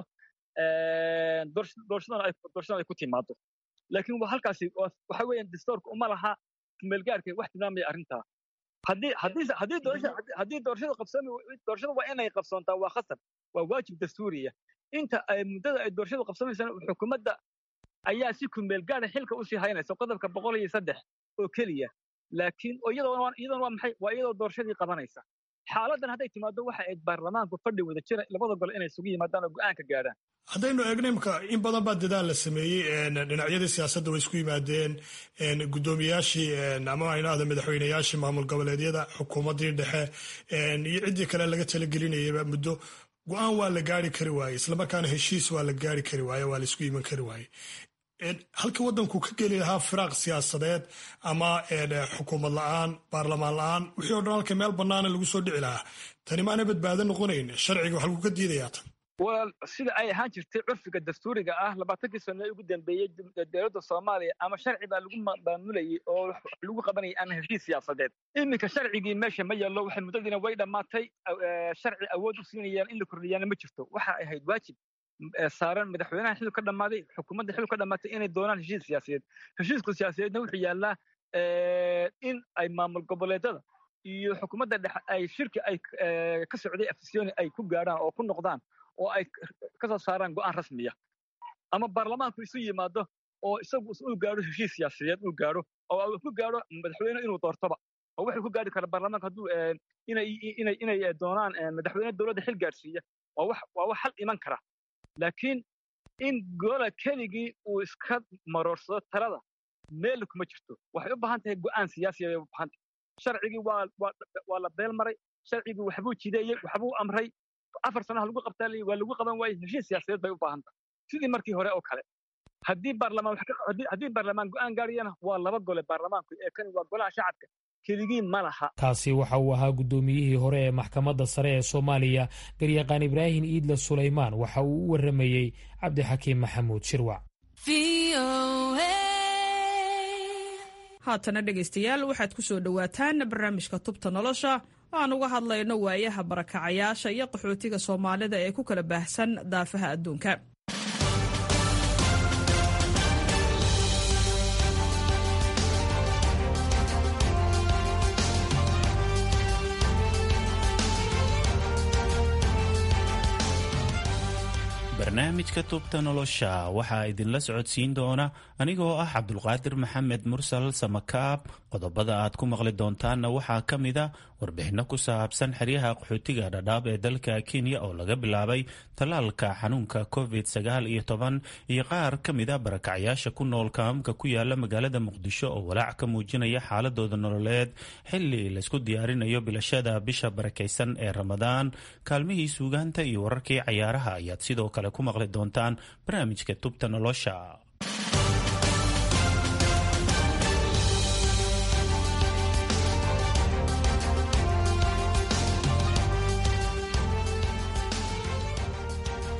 doorashadan ay ku timaado laakiin waa halkaasi waxa weeyaan dastuurka uma laha kumeelgaarka wax tilmaamaya arrintaa haddii haddii haddii doorashada haddii doorashadu qabsoomi doorashadu waa inay qabsoontaa waa khasab waa waajib dastuuriya inta ay muddada ay doorashadu qabsoomaysana xukuumadda ayaa si kumeelgaara xilka usii haynaysa qodobka boqol iyo saddex oo keliya laakiin iyadoona waa maxay waa iyadoo doorashadii qabanaysa xaaladan hadday timaado waxa ayd baarlamaanku fadhi wada jira labada gole inay isugu yimaadaan oo go'aan ka gaadhaan haddaynu eegno imka in badan baa dadaal la sameeyey dhinacyadii siyaasadda way isku yimaadeen guddoomiyaashii ama aynahda madaxweyneyaashii maamul goboleedyada xukuumaddii dhexe iyo ciddii kale laga talagelinayaba muddo go-aan waa la gaari kari waaye islamarkaana heshiis waa la gaari kari waaye waa la isku iman kari waaye halkii waddanku ka geli lahaa firaaq siyaasadeed ama xukuumad la'aan baarlamaan la'aan wixii o dhan halka meel bannaana lagu soo dhici lahaa tani maana badbaado noqonayn sharciga wax lagu ka diidayaa tan walaal sida ay ahaan jirtay curfiga dastuuriga ah labaatankii sano ee ugu dambeeyey dowladda soomaaliya ama sharci baa lagu maamulayay oo lagu qabanayay ama heshiis siyaasadeed iminka sharcigii meesha ma yaallo waxay muddadiina way dhammaatay sharci awood u siinayaan in la kordhiyaana ma jirto waxa ay ahayd waajib saaran madaxweynaha xilku ka dhammaaday xukuumadda xilku ka dhammaatay inay doonaan heshiis siyaasadeed heshiisku siyaasadeedna wuxuu yaallaa in ay maamul goboleedada iyo xukuumadda dhexe ay shirki ay ka socday afisyooni ay ku gaadhaan oo ku noqdaan oo ay ka soo saaraan go'aan rasmiya ama baarlamaanku isu yimaado oo isagu uu gaadho heshiis siyaasadeed uu gaadho oo uu ku gaadho madaxweyne inuu doortoba oo wuxuu ku gaadhi kara baarlamaanka hadduu inay inay inay doonaan madaxweyne dowladda xil gaadhsiiya waa wax waa wax xal iman kara laakiin in gola keligii uu iska maroorsado talada meel kuma jirto waxay u baahan tahay go'aan siyaasiya bay u baahan tahay sharcigii waa waa waa la beel maray sharcigii waxbuu jideeyey waxbuu amray afar sanaha lagu qabtaa waa lagu qaban waayey heshiis siyaasadeed bay u baahan tahay sidii markii hore oo kale haddii baarlamaan haddii baarlamaan go'aan gaariyana waa laba gole baarlamaanku ee kani waa golaha shacabka keligii ma laha kaasi waxa uu ahaa guddoomiyihii hore ee maxkamadda sare ee soomaaliya garyaqaan ibraahim iidle sulaymaan waxa uu u warramayey cabdixakiim maxamuud shirwac haatana dhegaystayaal waxaad ku soo dhowaataan barnaamijka tubta nolosha aan uga hadlayno waayaha barakacayaasha iyo qaxootiga soomaalida ee ku kala baahsan daafaha adduunka barnaamijka tubta nolosha waxaa idinla socodsiin doona anigoo ah cabdulqaadir maxamed mursal samakaab qodobada aad ku maqli doontaanna waxaa ka mida warbixinno ku saabsan xeryaha qaxootiga dhadhaab ee dalka kenya oo laga bilaabay tallaalka xanuunka covid sagaal iyo toban iyo qaar ka mida barakacyaasha ku nool kaamka ku yaala magaalada muqdisho oo walaac ka muujinaya xaaladooda nololeed xili laysku diyaarinayo bilashada bisha barakaysan ee ramadaan kaalmihii suugaanta iyo wararkii cayaaraha ayaad sidoo kale ku maqli doontaan barnaamijka tubta nolosha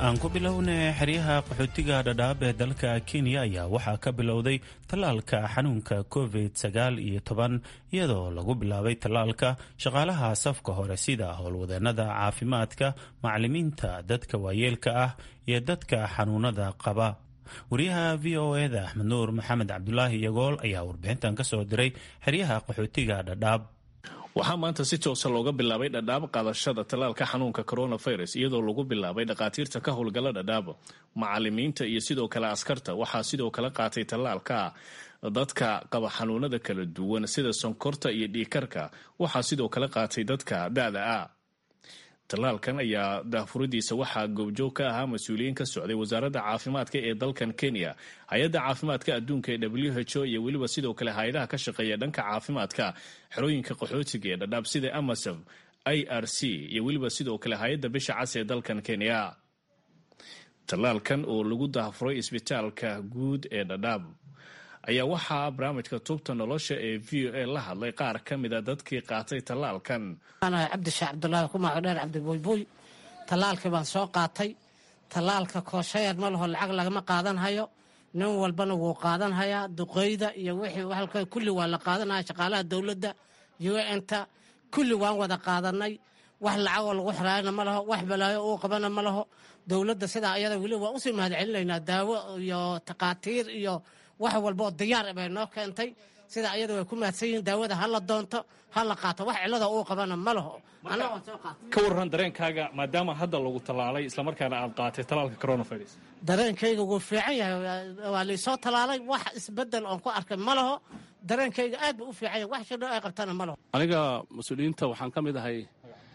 aan ku bilownay xeryaha qaxootiga dhadhaab ee dalka kenya ayaa waxaa ka bilowday tallaalka xanuunka covid sagaal iyo toban iyadoo lagu bilaabay tallaalka shaqaalaha safka hore sida howlwadeenada caafimaadka macalimiinta dadka waayeelka ah iyo dadka xanuunada qaba wariyaha v o eda axmed nuur maxamed cabdulaahi yagool ayaa warbixintan ka soo diray xeryaha qaxootiga dhadhaab waxaa maanta si toosa looga bilaabay dhadhaab qaadashada tallaalka xanuunka coronavirus iyadoo lagu bilaabay dhakhaatiirta ka howlgala dhadhaab macalimiinta iyo sidoo kale askarta waxaa sidoo kale qaatay tallaalka dadka qaba xanuunada kala duwan sida sonkorta iyo dhiikarka waxaa sidoo kale qaatay dadka da-da ah tallaalkan ayaa daahfuridiisa waxaa goobjoog ka ahaa mas-uuliyiin ka socday wasaaradda caafimaadka ee dalkan kenya hay-adda caafimaadka adduunka ee w h o iyo weliba sidoo kale hay-adaha ka shaqeeya dhanka caafimaadka xerooyinka qaxootiga ee dhadhaab sida amasov i r c iyo weliba sidoo kale hay-adda bisha cas ee dalkan kenya tallaalkan oo lagu daahfuray isbitaalka guud ee dhadhaab ayaa waxaa barnaamijka tubta nolosha ee v o a la hadlay qaar ka mida dadkii qaatay tallaalkan cabdishaah cabdulaahi kumaaco dheer cabdibuuybuuy tallaalkii baan soo qaatay tallaalka kooshayeer ma laho lacag lagama qaadanhayo nin walbana wuu qaadanhayaa duqeyda iyo wixii halka kulli waa la qaadanaya shaqaalaha dowladda un-ta kulli waan wada qaadanay wax lacagoo lagu xiraayana ma laho wax balaayo uu qabana ma laho dowladda sidaa iyada weli waa usii mahad celinaynaa daawo iyo takhaatiir iyo wax walba oo diyaar bay noo keentay sida ayada way ku mahadsan yihiin daawada ha la doonto ha la qaato wax cilada uu qabana ma laho ka warran dareenkaaga maadaama hadda lagu tallaalay islamarkaana aad qaatay tallaalka coronavirus dareenkayga wuu fiican yahay waa laysoo tallaalay wax isbedel oon ku arkay ma laho dareenkayga aad buu u fiican yahay wax shidho ay qabtana ma laho aniga mas-uuliyiinta waxaan ka mid ahay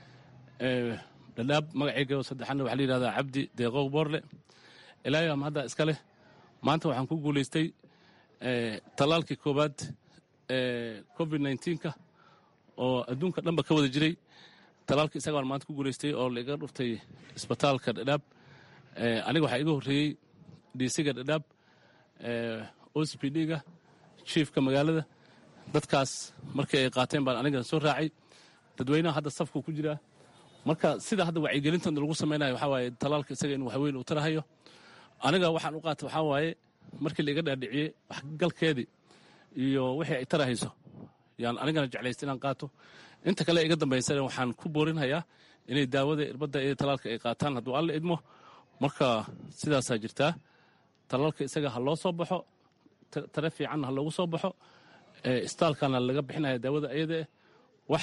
dhadhaab magacayga saddexaadna waxaa la yidhahdaa cabdi deeqow boorle ilaahay ama hadda iska leh maanta waxaan ku guulaystay tallaalkii koowaad ee covid nneteen-ka oo adduunka dhanba ka wada jiray tallaalka isaga baan maanta ku guulaystay oo laiga dhuftay isbitaalka dhadhaab aniga waxaa iga horreeyey dhiisiga dhadhaab o c p d-ga jiefka magaalada dadkaas markii ay qaateen baan aniga soo raacay dadweynaha hadda safku ku jiraa marka sida hadda wacyigelintan lagu samaynayo waxaa waaye tallaalka isaga in waxweyn uu tarahayo aniga waxaan u qaatay waxaa waaye markii laiga dhaadhiciyey waxgalkeedii iyo wixii ay tarahayso yaan anigana jeclaysta inaan qaato inta kale iga dambaysana waxaan ku boorinhayaa inay daawada irbadda iyo tallaalka ay qaataan hadduu alla idmo marka sidaasaa jirtaa tallaalka isaga ha loo soo baxo tare fiicanna ha loogu soo baxo istaalkana laga bixinaya daawada ayadaeh wax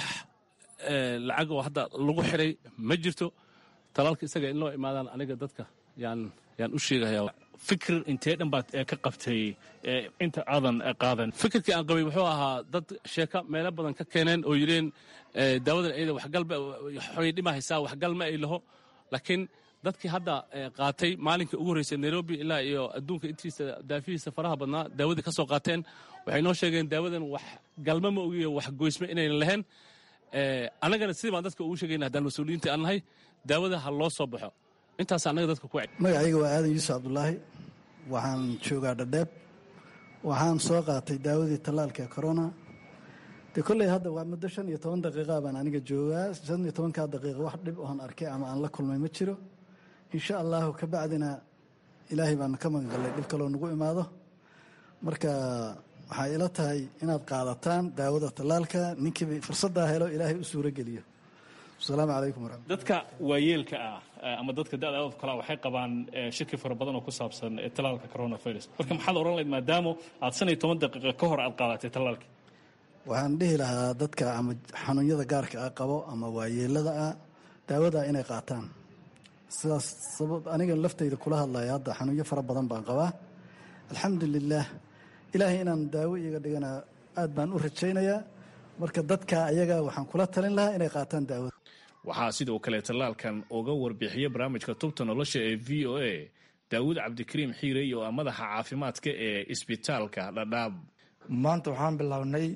lacag oo hadda lagu xiray ma jirto tallaalka isaga in loo imaadaan aniga dadka yaan yaan u sheegayaa fikir intee dhan baad ka qabtay inta aadan qaadan fikirkii aan qabay wuxuu ahaa dad sheeka meelo badan ka keeneen oo yidheen daawadan ayada waxgalba xoy dhima haysaa waxgal ma ay laho laakiin dadkii hadda qaatay maalinkii ugu horreysay nairobi ilaa iyo adduunka intiisa daafihiisa faraha badnaa daawadii ka soo qaateen waxay noo sheegeen daawadan wax galma ma ogiyo wax goysma inaynan lahayn annagana sidii baan dadka ugu sheegayna haddaan mas-uuliyiinta aan nahay daawada ha loo soo baxo intaas annaga dadka ku magacayga waa aadan yuusuf cabdulaahi waxaan joogaa dhadheeb waxaan soo qaatay daawadii tallaalka corona de kolley hadda waa muddo shan iyo toban daqiiqa baan aniga joogaa shan iyo tobankaa daqiiqa wax dhib oon arkay ama aan la kulmay ma jiro insha allahu ka bacdina ilaahay baan ka magangalay dhib kaloo nagu imaado marka waxay ila tahay inaad qaadataan daawada tallaalka ninkiiba fursaddaa helo ilaahay u suuro geliyo asalaamu calaykum waraxmat dadka waayeelka ah ama dadka da-da oo kale waxay qabaan shaki fara badan oo ku saabsan tallaalka coronavirus marka maxaad odhan lahayd maadaama aad shan iyo toban daqiiqa ka hor aad qaadatay tallaalka waxaan dhihi lahaa dadka ama xanuunyada gaarka ah qabo ama waayeelada ah daawada inay qaataan sidaas sabab aniga laftayda kula hadlaya hadda xanuunyo fara badan baan qabaa alxamdu lilaah ilaahay inaan daawo iiga dhigana aad baan u rajaynayaa marka dadka ayaga waxaan kula talin lahaa inay qaataan daawada waxaa sidoo kale tallaalkan uga warbixiya barnaamijka tubta nolosha ee v o a daawud cabdikariim xiirey oo ah madaxa caafimaadka ee isbitaalka dhadhaab maanta waxaan bilownay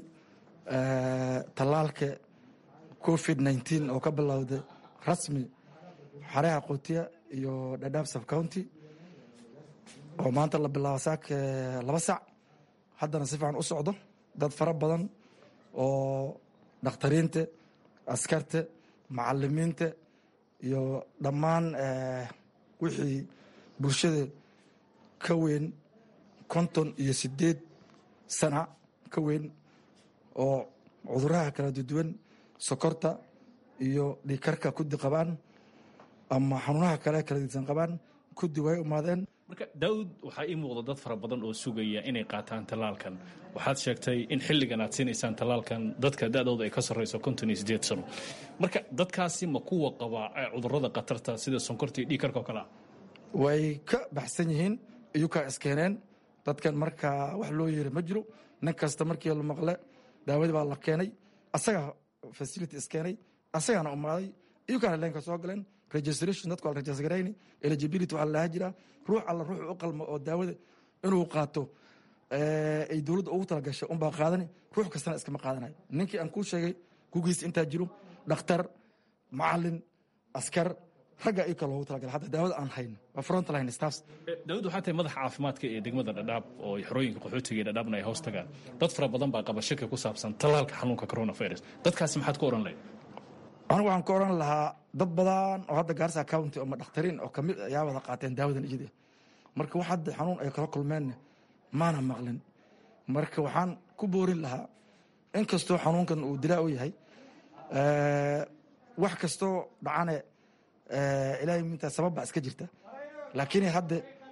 tallaalka covid nneteen oo ka bilowday rasmi xareha qoutiya iyo dhadhaab subcounty oo maanta la bilaabo saaka laba sac haddana si fiican u socdo dad fara badan oo dhakhtariinta askarta macalimiinta iyo dhammaan wixii bulshada ka weyn konton iyo sideed sana ka weyn oo cuduraha kala duwan sokorta iyo dhiikarka kudi qabaan ama xanuunaha kale kala disan qabaan kudi way umaadeen marka daawud waxaa ii muuqda dad fara badan oo sugaya inay qaataan tallaalkan waxaad sheegtay in xilligan aad siinaysaan tallaalkan dadka da-dooda ay ka sarreyso konton iyo sideed sano marka dadkaasi ma kuwa qabaa cudurada khatarta sida sonkorta iyo dhiikarka oo kale ah way ka baxsan yihiin iyukaa iskeeneen dadkan marka wax loo yeeri ma jiro nin kasta markii la maqle daawadii baa la keenay asagaa facility iskeenay asagaana umaaday iyukaana leenka soo galeen registration dadku waa la registergarayni eligibility waxaa lahaa jiraa ruux alla ruux u qalmo oo daawada inuu qaato ay dowladda ugu talagashay unbaa qaadani ruux kastana iskama qaadanayo ninkii aan kuu sheegay kugiisa intaa jiro dhakhtar macalin askar ragga iyuka loogu talagalay hadda daawada aan hayno waa frontline staffs daawud waxaa tahay madaxa caafimaadka ee degmada dhadhaab oo xorooyinka qaxootiga ee dhadhaabna ay hoos tagaan dad fara badan baa qaba shaki ku saabsan tallaalka xanuunka coronavirus dadkaasi maxaad ku oran lahayd anigu waxaan ka oran lahaa dad badan oo hadda gaarsa county ama dhakhtariin oo kamid ayaa wada qaateen daawadan iyada marka wax hadda xanuun ay kala kulmeenna maana maqlin marka waxaan ku boorin lahaa in kastoo xanuunkan uu dilaa u yahay wax kastoo dhacane ilaahay mintaa sabab baa iska jirta laakiin hadda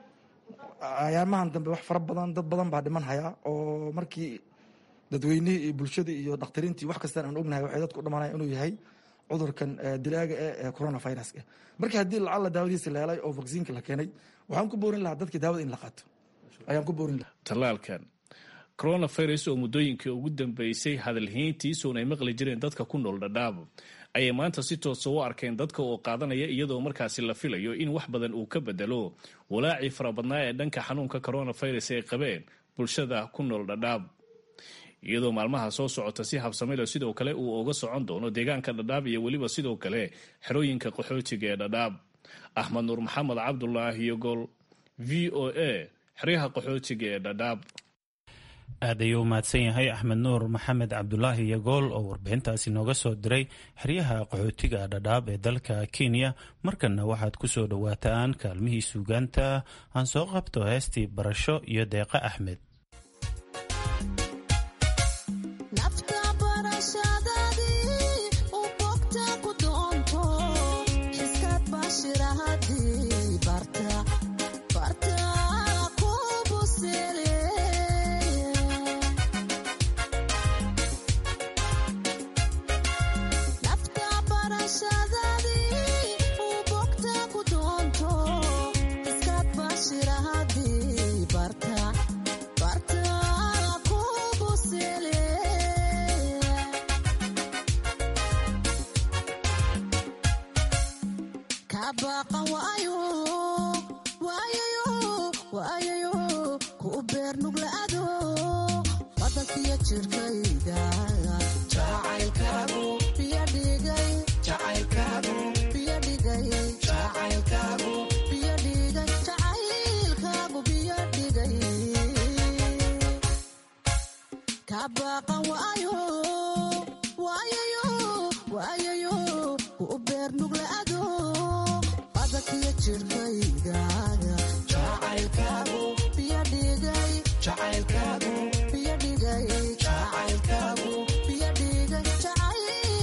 ayaamahan dambe wax fara badan dad badan baa dhiman hayaa oo markii dadweynihii iyo bulshadii iyo dhakhtariintii wax kastaan aan ognahay waxay dadku dhamanaya inuu yahay cudurkan dilaaga ee coronaviruska marka haddii lacalla daawadiisa la helay oo vaksiinka la keenay waxaan ku boorin lahaa dadkii daawada in la qaato ayaan ku boorin lahaa tallaalkan coronavirus oo muddooyinkii ugu dambeysay hadalhayntiisuun ay maqli jireen dadka ku nool dhadhaabo ayay maanta si toosa u arkeen dadka oo qaadanaya iyadoo markaasi la filayo in wax badan uu ka bedelo walaacii farabadnaa ee dhanka xanuunka coronavirus ay qabeen bulshada ku nool dhadhaab iyadoo maalmaha soo socota si habsamilo sidoo kale uu uga socon doono deegaanka dhadhaab iyo weliba sidoo kale xerooyinka qaxootiga ee dhadhaab axmed nuur maxamed cabdulaahi yogol v o a xeryaha qaxootiga ee dhadhaab aad ayuu umahadsan yahay axmed nuur maxamed cabdulaahi yagool oo warbixintaasi nooga soo diray xeryaha qaxootiga dhadhaab ee dalka kenya markanna waxaad ku soo dhowaataan kaalmihii suugaanta aan soo qabto heestii barasho iyo deeqa axmed Jacayl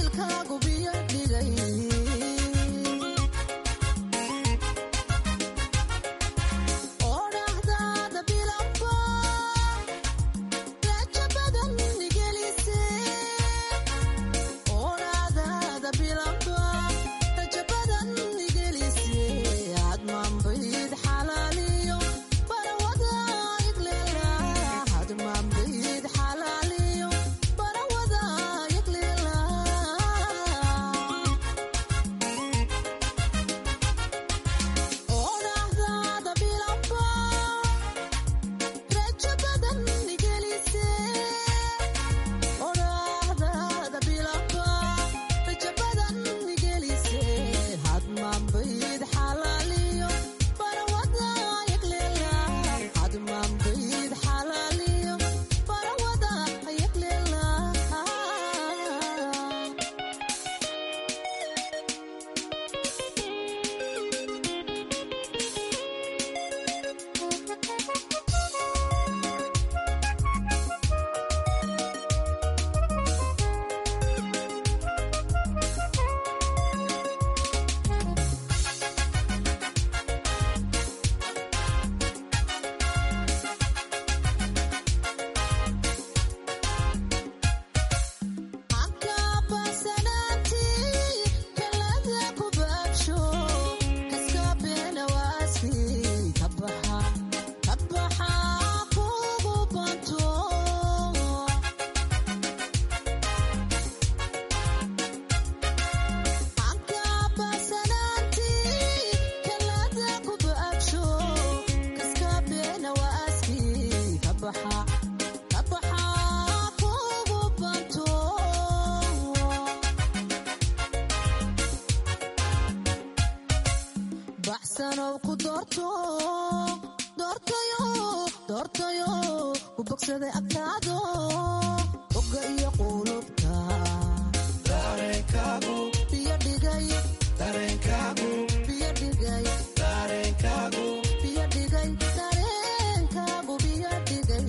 baxsanow ku doorto doortayo doortayo ku bogsaday agtaado oga iyo qulubta dareenkaagu biyo dhigay dareenkaagu biyo dhigay dareenkaagu biyo dhigay dareenkaagu biyo dhigay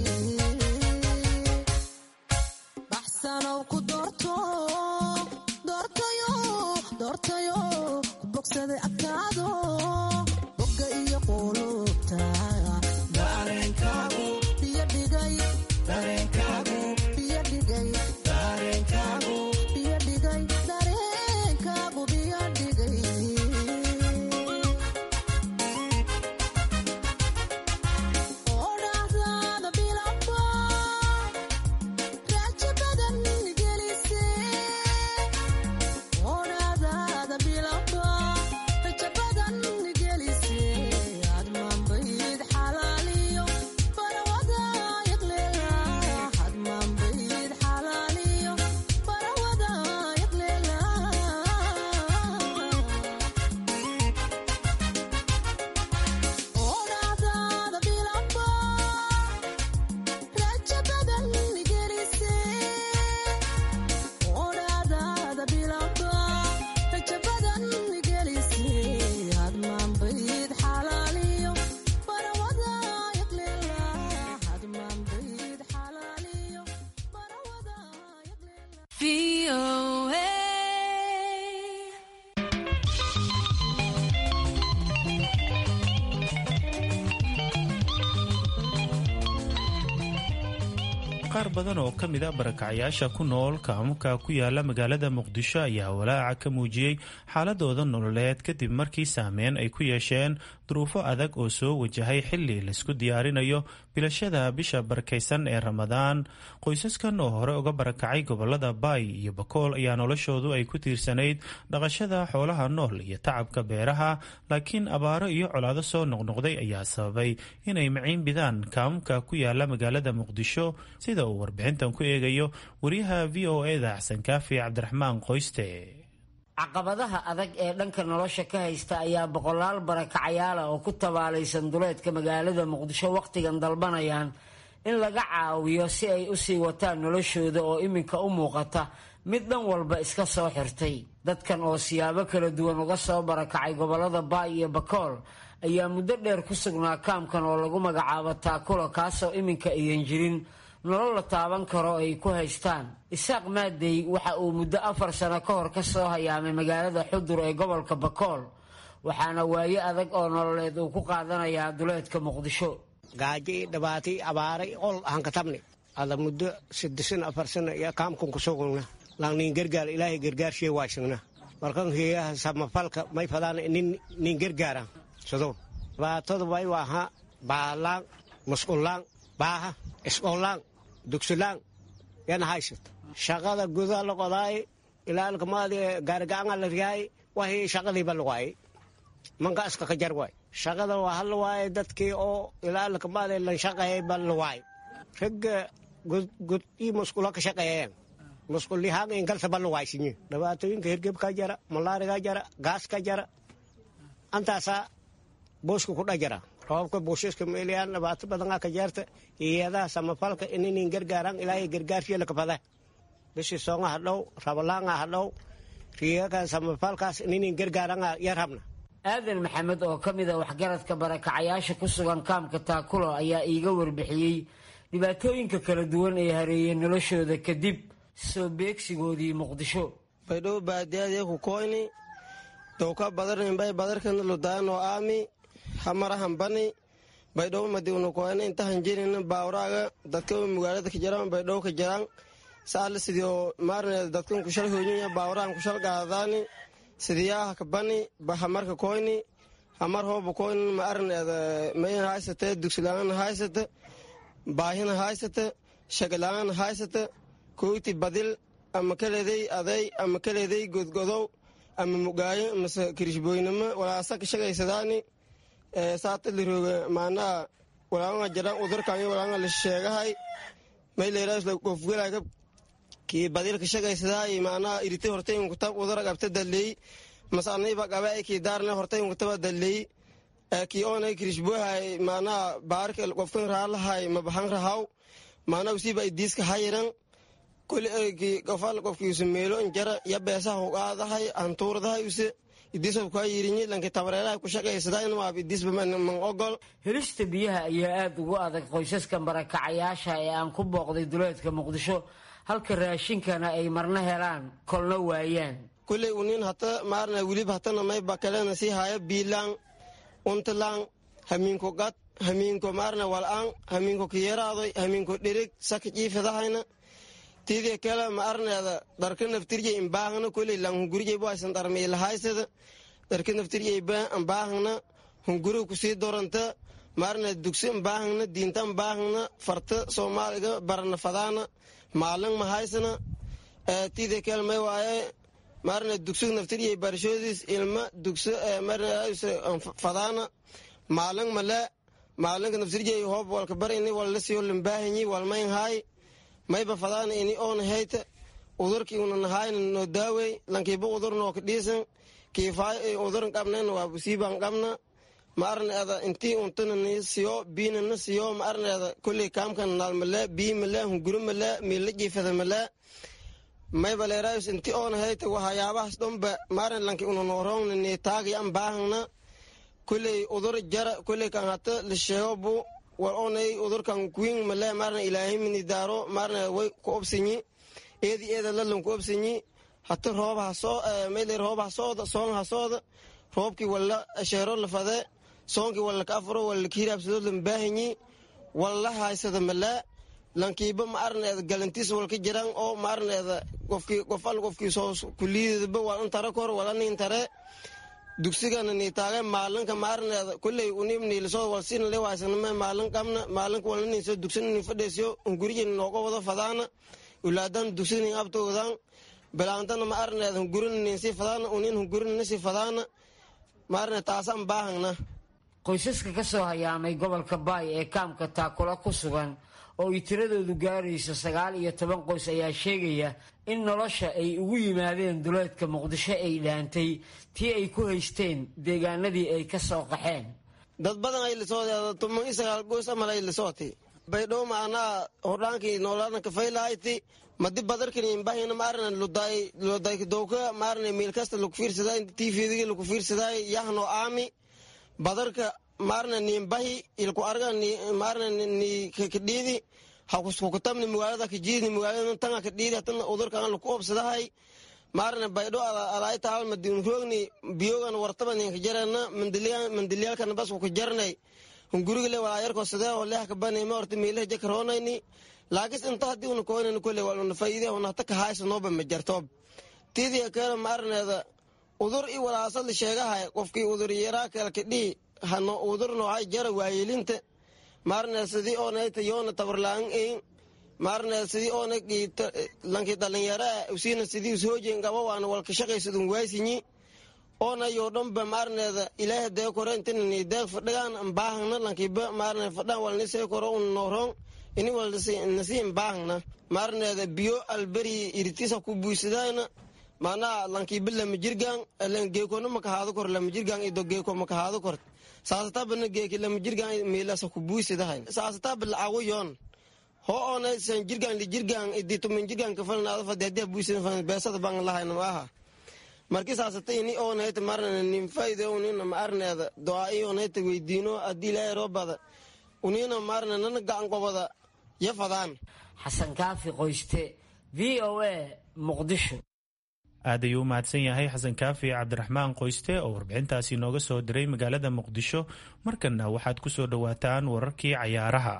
baxsanow ku doorto doortayo doortayo ku bogsaday agtaado boga iyo qulubta dareenkaagu biyo dhigay dareenkaagu biyo dhigay dareenkaagu biyo dhigay dareenkaagu biyo dhigay odhaahdaada bilaba raajo badan gelise odhaahdaada bilaba rajo badan gelise hadmaanbayd xalaaliyo barawada yaqleela hadmaanbayd xalaaliyo barawada yaqleela odhaahdaada bilaba rajo badan gelise odhaahdaada bilaba rajo badan gelise hadmaanbayd xalaaliyo barawada yaqleela hadmaanbayd xalaaliyo barawada qaar badan oo ka mid a barakacayaasha ku nool kaamuka ku yaala magaalada muqdisho ayaa walaaca ka muujiyey xaaladooda nololeed kadib markii saameyn ay ku yeesheen duruufo adag oo soo wajahay xili laisku diyaarinayo bilashada bisha barakaysan ee ramadaan qoysaskan oo hore uga barakacay gobolada baay iyo bakool ayaa noloshoodu ay ku tiirsanayd dhaqashada xoolaha nool iyo tacabka beeraha laakiin abaaro iyo colaado soo noqnoqday ayaa sababay inay maciin bidaan kaamuka ku yaala magaalada muqdisho sida uu warbixintan ku eegayo wariyaha v o eda xasan kaafi cabdiraxmaan qoyste caqabadaha adag ee dhanka nolosha ka haysta ayaa boqolaal barakacayaala oo ku tabaalaysan duleedka magaalada muqdisho wakhtigan dalbanayaan in laga caawiyo si ay u sii wataan noloshooda oo iminka u muuqata mid dhan walba iska soo xirtay dadkan oo siyaabo kala duwan uga soo barakacay gobolada baay iyo bakool ayaa muddo dheer ku sugnaa kaamkan oo lagu magacaabo taakula kaasoo iminka ayan jirin nolol la taaban karo ay ku haystaan isaaq maadey waxa uu muddo afar sano ka hor ka soo hayaamay magaalada xudur ee gobolka bakool waxaana waaye adag oo nololeed uu ku qaadanayaa duleedka muqdisho gaajo iyo dhibaato iyo abaaray ol aan ka tabni ada muddo saddesan afar sana iyo kaamkan ku sugugna langnin gargaar ilaahay gargaarshee waashigna markan heeyaha samafalka may fadaan nin nin gargaara sado dhibaatada way waaha baalaan musqulaan baaha isqolaan dugsilaan yana haysata shaqada gudaa la qodaay ilaalkamaadi gaarigacanga la riyaay wahi shaqadiiba la waayey manka iska ka jar waay shaqada waa hal waaye dadkii oo ilaalkamaadi lan shaqeeyayba la waay ragga gud ii musqulo ka shaqeeyeen musqulihaan inkaltaba la waaysinye dhibaatooyinka hirgeb ka jara malaariga jara gaas ka jara antaasaa booska ku dhajara roobka buushiska meeliyaan dhibaato badanaa ka jeerta iyadaha samafalka ininin gargaaraan ilaahay gargaarsiya lakafada bishii soonga hadhow rabalaanga hadhow riyakan samafalkaas ininin gargaaranga yar habna aadan maxamed oo ka mid a waxgaradka barakacayaasha ku sugan kaamka taakulo ayaa iiga warbixiyey dhibaatooyinka kala duwan ee hareeyey noloshooda kadib soo beegsigoodii muqdisho baydhow baadiyadii ku koyni dowka badarninbay badarkan ludaano aami hamarahan bani baydhow madiwna koyni intahan jirin baawraaga dadka magaalada ka jiraan baydhow ka jiraan saala sidio maarne dadkan kushal hooyinya baawrahan kushal gaadaani sidiyaha ka bani hamarka koyni hamar hooba koyni ma arin mayan haysate dugsilaangana haysate baahina haysate shagalaangana haysate koyti badil ama kaleeday aday ama kaleeday godgodow ama mugaayo mase kirishbooynimo walaasa ka shagaysadaani saata lirooga maanaa walaanga jiraan udurkanyo walaanga la sheegahay mayleeraasla gofgelaka kii badil ka shagaysadahay maanaa irite hortay kutab udara qabta daley mase aniba qabe ay kii daarne hortay unkataba daley kii oonay kirishbohay maanaa baarka qofkan raalahay mabahan rahaw maanaa usiiba idiiska hayiran kuli qofal qofkiisu meelo injara ya beesaha uqaadahay antuurdahay use idiisoo kaa yirinyi lanki tabareeraha ku shaqaysadaa inwaab idiisba man ogol helista biyaha ayaa aada ugu adag qoysaska barakacayaasha ee aan ku booqday duleedka muqdisho halka raashinkana ay marna helaan kolna waayaan kuley unin hata maarna wilib hatana mayba kalena sii haya biilaan untalaan hamiinko gad hamiinko maarna wal'aan hamiinko kiyaraadoy hamiinko dherig saka jiifadahayna tidii kale ma arneeda dharka naftirje imbaahna kuley lang hungurje bwaysan dharmiilahaysada dharka naftirje imbaahna hunguru kusii doranta maarna dugsi imbaahna diinta imbaahna farta soomaaliga barana fadaana maalin mahaysana tidii kale may waaye maarna dugsi naftirje barashoodiis ilma dugsi fadaana maalin male maalinka naftirje hoob walka bar ini walla siyo limbaahanyi walmayn haay mayba fadaana ini oona hayta udurkii una nahayna noo daawey lankiiba udur noo ka dhiisan kiifaay uduran qabnayna waa busiibaan qabna ma arneeda intii untana ni siyo biina na siyo ma arneeda kulley kaamkan naal male bii male hunguri male miila jiifada male mayba leeraayus intii oona hayta waxyaabahaas dhanba maarin lanki una nooroongna ni taagi an baahangna kulley udur jara kulley kan hata la sheego bu war onay udurkan kuwin male marna ilaahimini daaro marna way ku obsinyi eedi eeda lalan ku obsinyi hata roob hasoo mayler roob hasooda soon hasooda roobkii walla sheero lafade soonkii walla ka afuro walla kiiraabsado lambaahanyi walla haysada male lankiiba ma arneeda galantiis walka jiran oo ma arneeda qofkii qof al qofkii soo kuliidaba waa in tare kor wala nin tare dugsigana ni taage maalinka maarneeda kulley unim niilisoo walsina le waasaname maalin qabna maalinka walna niso dugsina ni fadheesiyo hungurija nooga wado fadaana ulaadan dugsina abtoodan bilaantana ma arneeda hungurina ninsi fadaana unin hungurina nisi fadaana maarne taasaan baahangna qoysaska ka soo hayaamay gobolka baay ee kaamka taakula ku sugan oo ay tiradoodu gaarayso sagaal iyo toban qoys ayaa sheegaya in nolosha ay ugu yimaadeen duleedka muqdisho ay dhaantay tii ay ku haysteen deegaanadii ay ka soo qaxeen dad badan ay lisoo tuman iyo sagaal goys amal ay lisooti baydhow maanaa hordhaankii noolaadna kafaylahayti madi badarkani imbahina maarna luday luday dowka maarna miil kasta lagu fiirsaday tvdigi lagu fiirsaday yahno aami badarka maarna niimbahi ilku arga maarna ni kadhiidi hakuskukutamni magaalada kajiidni magaalada tanga kadhiidi hatana udurkan laku obsadahay maarna baydho alaayta hal madin roogni biyogan wartaba ninka jarana mandiliyaalkan bas ku jarnay hungurigile walaayarko sidee oo leha kabanayma horta miilaha jakaroonayni laakis inta haddii una koynayna kole waluna faa'iide una hata kahaysa nooba ma jartoob tidii keena maarneeda udur i walaasad la sheegahay qofkii udur yaraa kale kadhii hano udur noocay jara waayelinta maarneed sidii oonayta yoona tabarlaan ein maarneed sidii oona lanki dhalinyara usiina sidii ushoojeen qaba waana walka shaqaysadun waasinyi oona yoo dhanba maarneeda ilaaha dee kore intina ni deeq fadhigaan ambaahangna lankiba maarneed fadhaan walnisee koro un nooroon ini wal nasi imbaahangna maarneeda biyo alberi iritisa ku buisadayna maanaa lankiba lama jirgaan geekona makahaado kor lama jirgaan ido geeko makahaado kort saasatabana geeki lama jirgaan miilasa ku buisadahay saasataba lacago yoon ho oona san jirgaan li jirgaan idi tumin jirgaan kafalnaado fadi haddii buisada beesada baan lahayna maaha marki saasata ini oonayta marna nin fayde unina ma arneeda doa-i oonayta weydiino haddii ilaahay roobada unina marna nana gacan qobada ya fadaan xasan kaafi qoyste v o a muqdisho aad ayuu u mahadsan yahay xasan kaafi cabdiraxmaan qoyste oo warbixintaasi nooga soo diray magaalada muqdisho markanna waxaad ku soo dhowaataan wararkii cayaaraha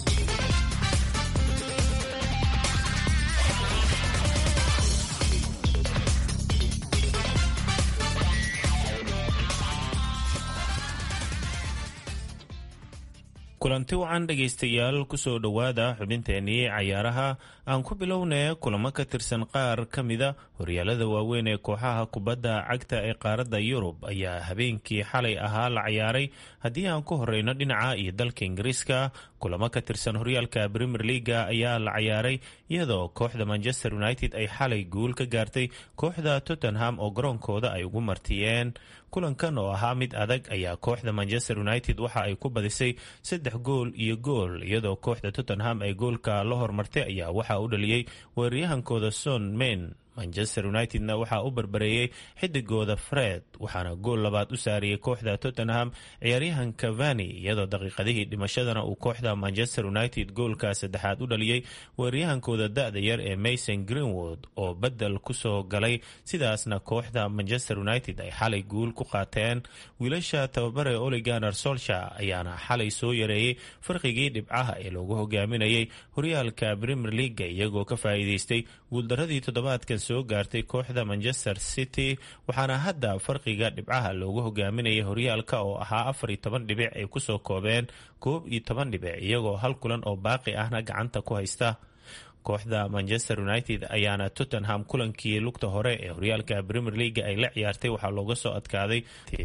kulanti wacan dhegaystayaal kusoo dhowaada xubinteenii cayaaraha aan ku bilownay kulamo ka tirsan qaar ka mida horyaalada waaweyn ee kooxaha kubadda cagta ee qaaradda yurub ayaa habeenkii xalay ahaa la cayaaray haddii aan ku horeyno dhinaca iyo dalka ingiriiska kulamo ka tirsan horyaalka premier leaga ayaa la cayaaray iyadoo kooxda manchester united ay xalay guul ka gaartay kooxda tottenham oo garoonkooda ay ugu martiyeen kulankan oo ahaa mid adag ayaa kooxda manchester united waxa ay ku badisay saddex gool iyo gool iyadoo kooxda tottenham ay goolka la hormartay ayaa waxaa u dhaliyey weeraryahankooda son men manchester unitedna waxaa u barbareeyey xidigooda fred waxaana gool labaad u saariyey kooxda tottenham ciyaaryahan cavani iyadoo daqiiqadihii dhimashadana uu kooxda manchester united goolka saddexaad u dhaliyey weeraryahankooda da-da yar ee mason greenwood oo bedel kusoo galay sidaasna kooxda manchester united ay xalay guul ku qaateen wiilasha tababare oliganer solsha ayaana xalay soo yareeyey farqigii dhibcaha ee loogu hogaaminayay horyaalka premier leaga iyagoo ka faa'iideystay guuldaradii toddobaadkan soo gaartay kooxda manchester city waxaana hadda farqiga dhibcaha loogu hogaaminayay horyaalka oo ahaa afar iyo toban dhibic ay kusoo koobeen koob iyo toban dhibic iyagoo hal kulan oo baaqi ahna gacanta ku haysta kooxda manchester united ayaana tottenham kulankii lugta hore ee horyaalka premier leaga ay la ciyaartay waxaa looga soo adkaaday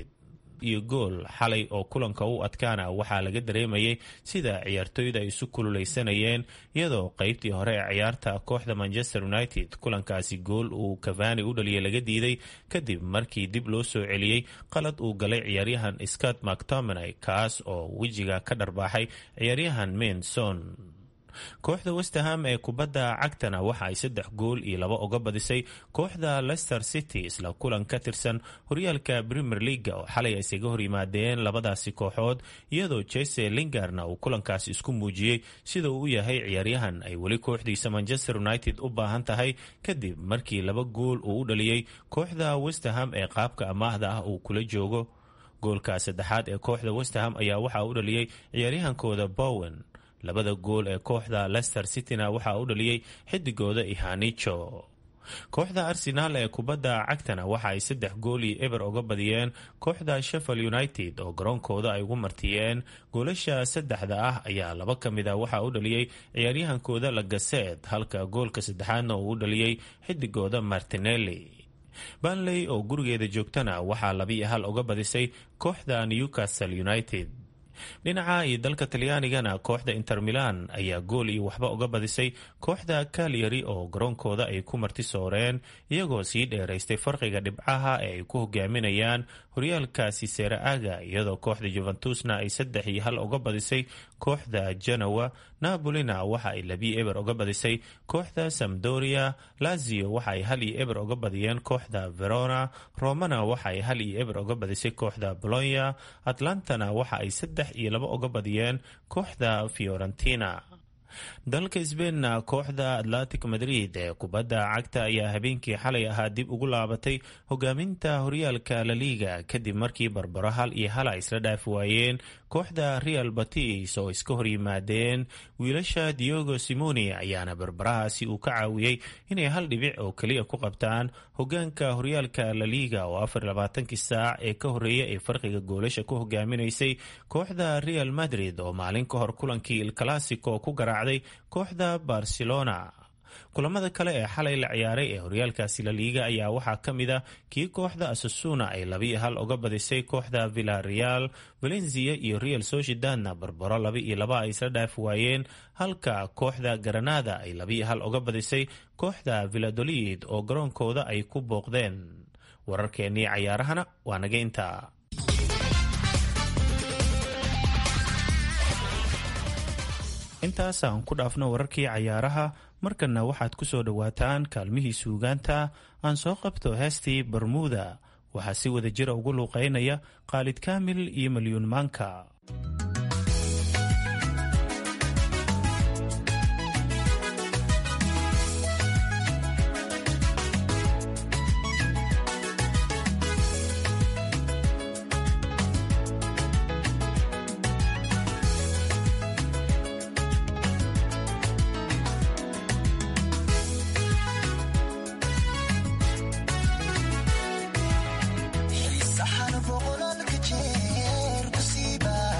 iyo gool xalay oo kulanka u adkaana waxaa laga dareemayay sida ciyaartoyda ay isu kululeysanayeen iyadoo qeybtii hore ee ciyaarta kooxda manchester united kulankaasi gool uu cavani u dhaliyay laga diiday kadib markii dib loo soo celiyey qalad uu galay ciyaaryahan scott mactominay kaas oo wejiga ka dharbaaxay ciyaaryahan menson kooxda westerham ee kubadda cagtana waxa ay saddex gool iyo laba uga badisay kooxda leicester city isla kulan ka tirsan horyaalka premier leaga oo xalay ay isaga hor yimaadeen labadaasi kooxood iyadoo jese lingarna uu kulankaasi isku muujiyey sida uu u yahay ciyaaryahan ay weli kooxdiisa manchester united u baahan tahay kadib markii laba gool uu u dhaliyey kooxda westerham ee qaabka amaahda ah uu kula joogo goolka saddexaad ee kooxda westerham ayaa waxaa u dhaliyey ciyaaryahankooda bowen labada gool ee kooxda leicester cityna waxaa u dhaliyey xidigooda ihanicho kooxda arsenaal ee kubadda cagtana waxa ay saddex gool iyo eber uga badiyeen kooxda sheffield united oo garoonkooda ay ugu martiyeen goolasha saddexda ah ayaa laba ka mid a waxaa u dhaliyey ciyaaryahankooda lagaseed halka goolka saddexaadna uu u dhaliyey xidigooda martinelli banley oo gurigeeda joogtana waxaa labiiyo hal uga badisay kooxda newcastle united dhinaca iyo dalka talyaanigana kooxda inter milan ayaa gool iyo waxba uga badisay kooxda kalyari oo garoonkooda ay ku marti sooreen iyagoo sii dheeraystay farqiga dhibcaha ee ay ku hogaaminayaan horyaalkaasi seera aga iyadoo kooxda juventusna ay saddex iyo hal uga badisay kooxda genowa napolina waxa ay labii eber uga badisay kooxda samdoria lazio waxa ay hal iyo eber uga badiyeen kooxda verona romana waxa ay hal iyo eber uga badisay kooxda bolonya atlantana waxa ay saddex iyo laba uga badiyeen kooxda fiorentina dalka sbeinna kooxda atlantic madrid ee kubadda cagta ayaa habeenkii xalay ahaa dib ugu laabatay hogaaminta horyaalka laliga kadib markii barbaro hal iyo hala isla dhaafi waayeen kooxda real batis oo iska hor yimaadeen wiilasha diogo simoni ayaana barbarahaasi uu ka caawiyey inay hal dhibic oo keliya ku qabtaan hogaanka horyaalka laliga oo afar labaatankii saac ee ka horeeya ee farqiga goolasha ku hogaaminaysay kooxda real madrid oo maalin ka hor kulankii il classico ku garaacday kooxda barcelona kulamada kale ee xalay la ciyaaray ee horyaalkaasi laliiga ayaa waxaa ka mid a kii kooxda asasuna ay labiiyo hal uga badisay kooxda villareal valencia iyo real sociedadna barbaro laba iyo laba ay isla dhaafi waayeen halka kooxda garanada ay labiiyo hal uga badisay kooxda villadolid oo garoonkooda ay ku booqdeen wararkeennii cayaarahana waa naga intaa intaas aan ku dhaafno wararkii cayaaraha markanna waxaad ku soo dhowaataan kaalmihii suugaanta aan soo qabto heestii bermuda waxaa si wada jira ugu luuqeynaya khaalid kaamil iyo malyuun maanka saxan boqolaalka jeer ku siiba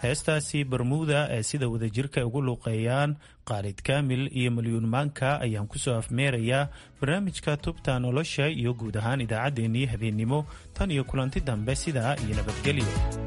heestaasi bermuda ee sida wadajirka ugu luuqeeyaan khaalid kaamil iyo malyuun maanka ayaan kusoo afmeerayaa barnaamijka tubta nolosha iyo guud ahaan idaacaddeenii habeennimo tan iyo kulanti dambe sidaa iyo nabadgelyo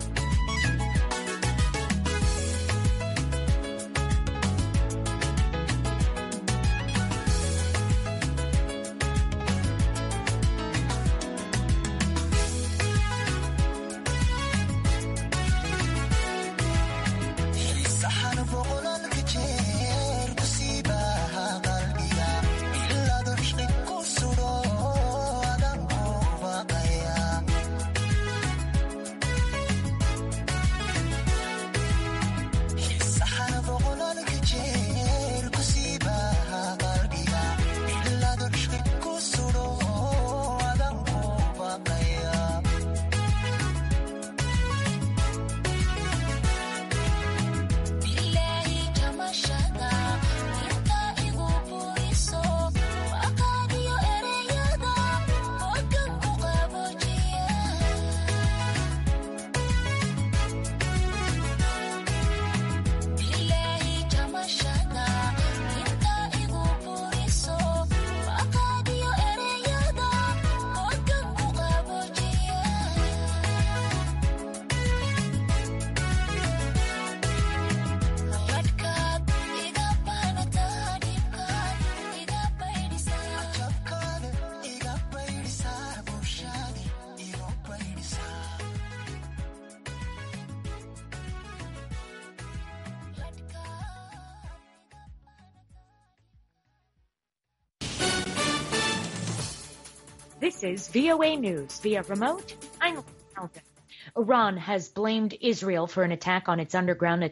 This is VOA News via remote. I'm Alvin. Iran has blamed Israel for an attack on its underground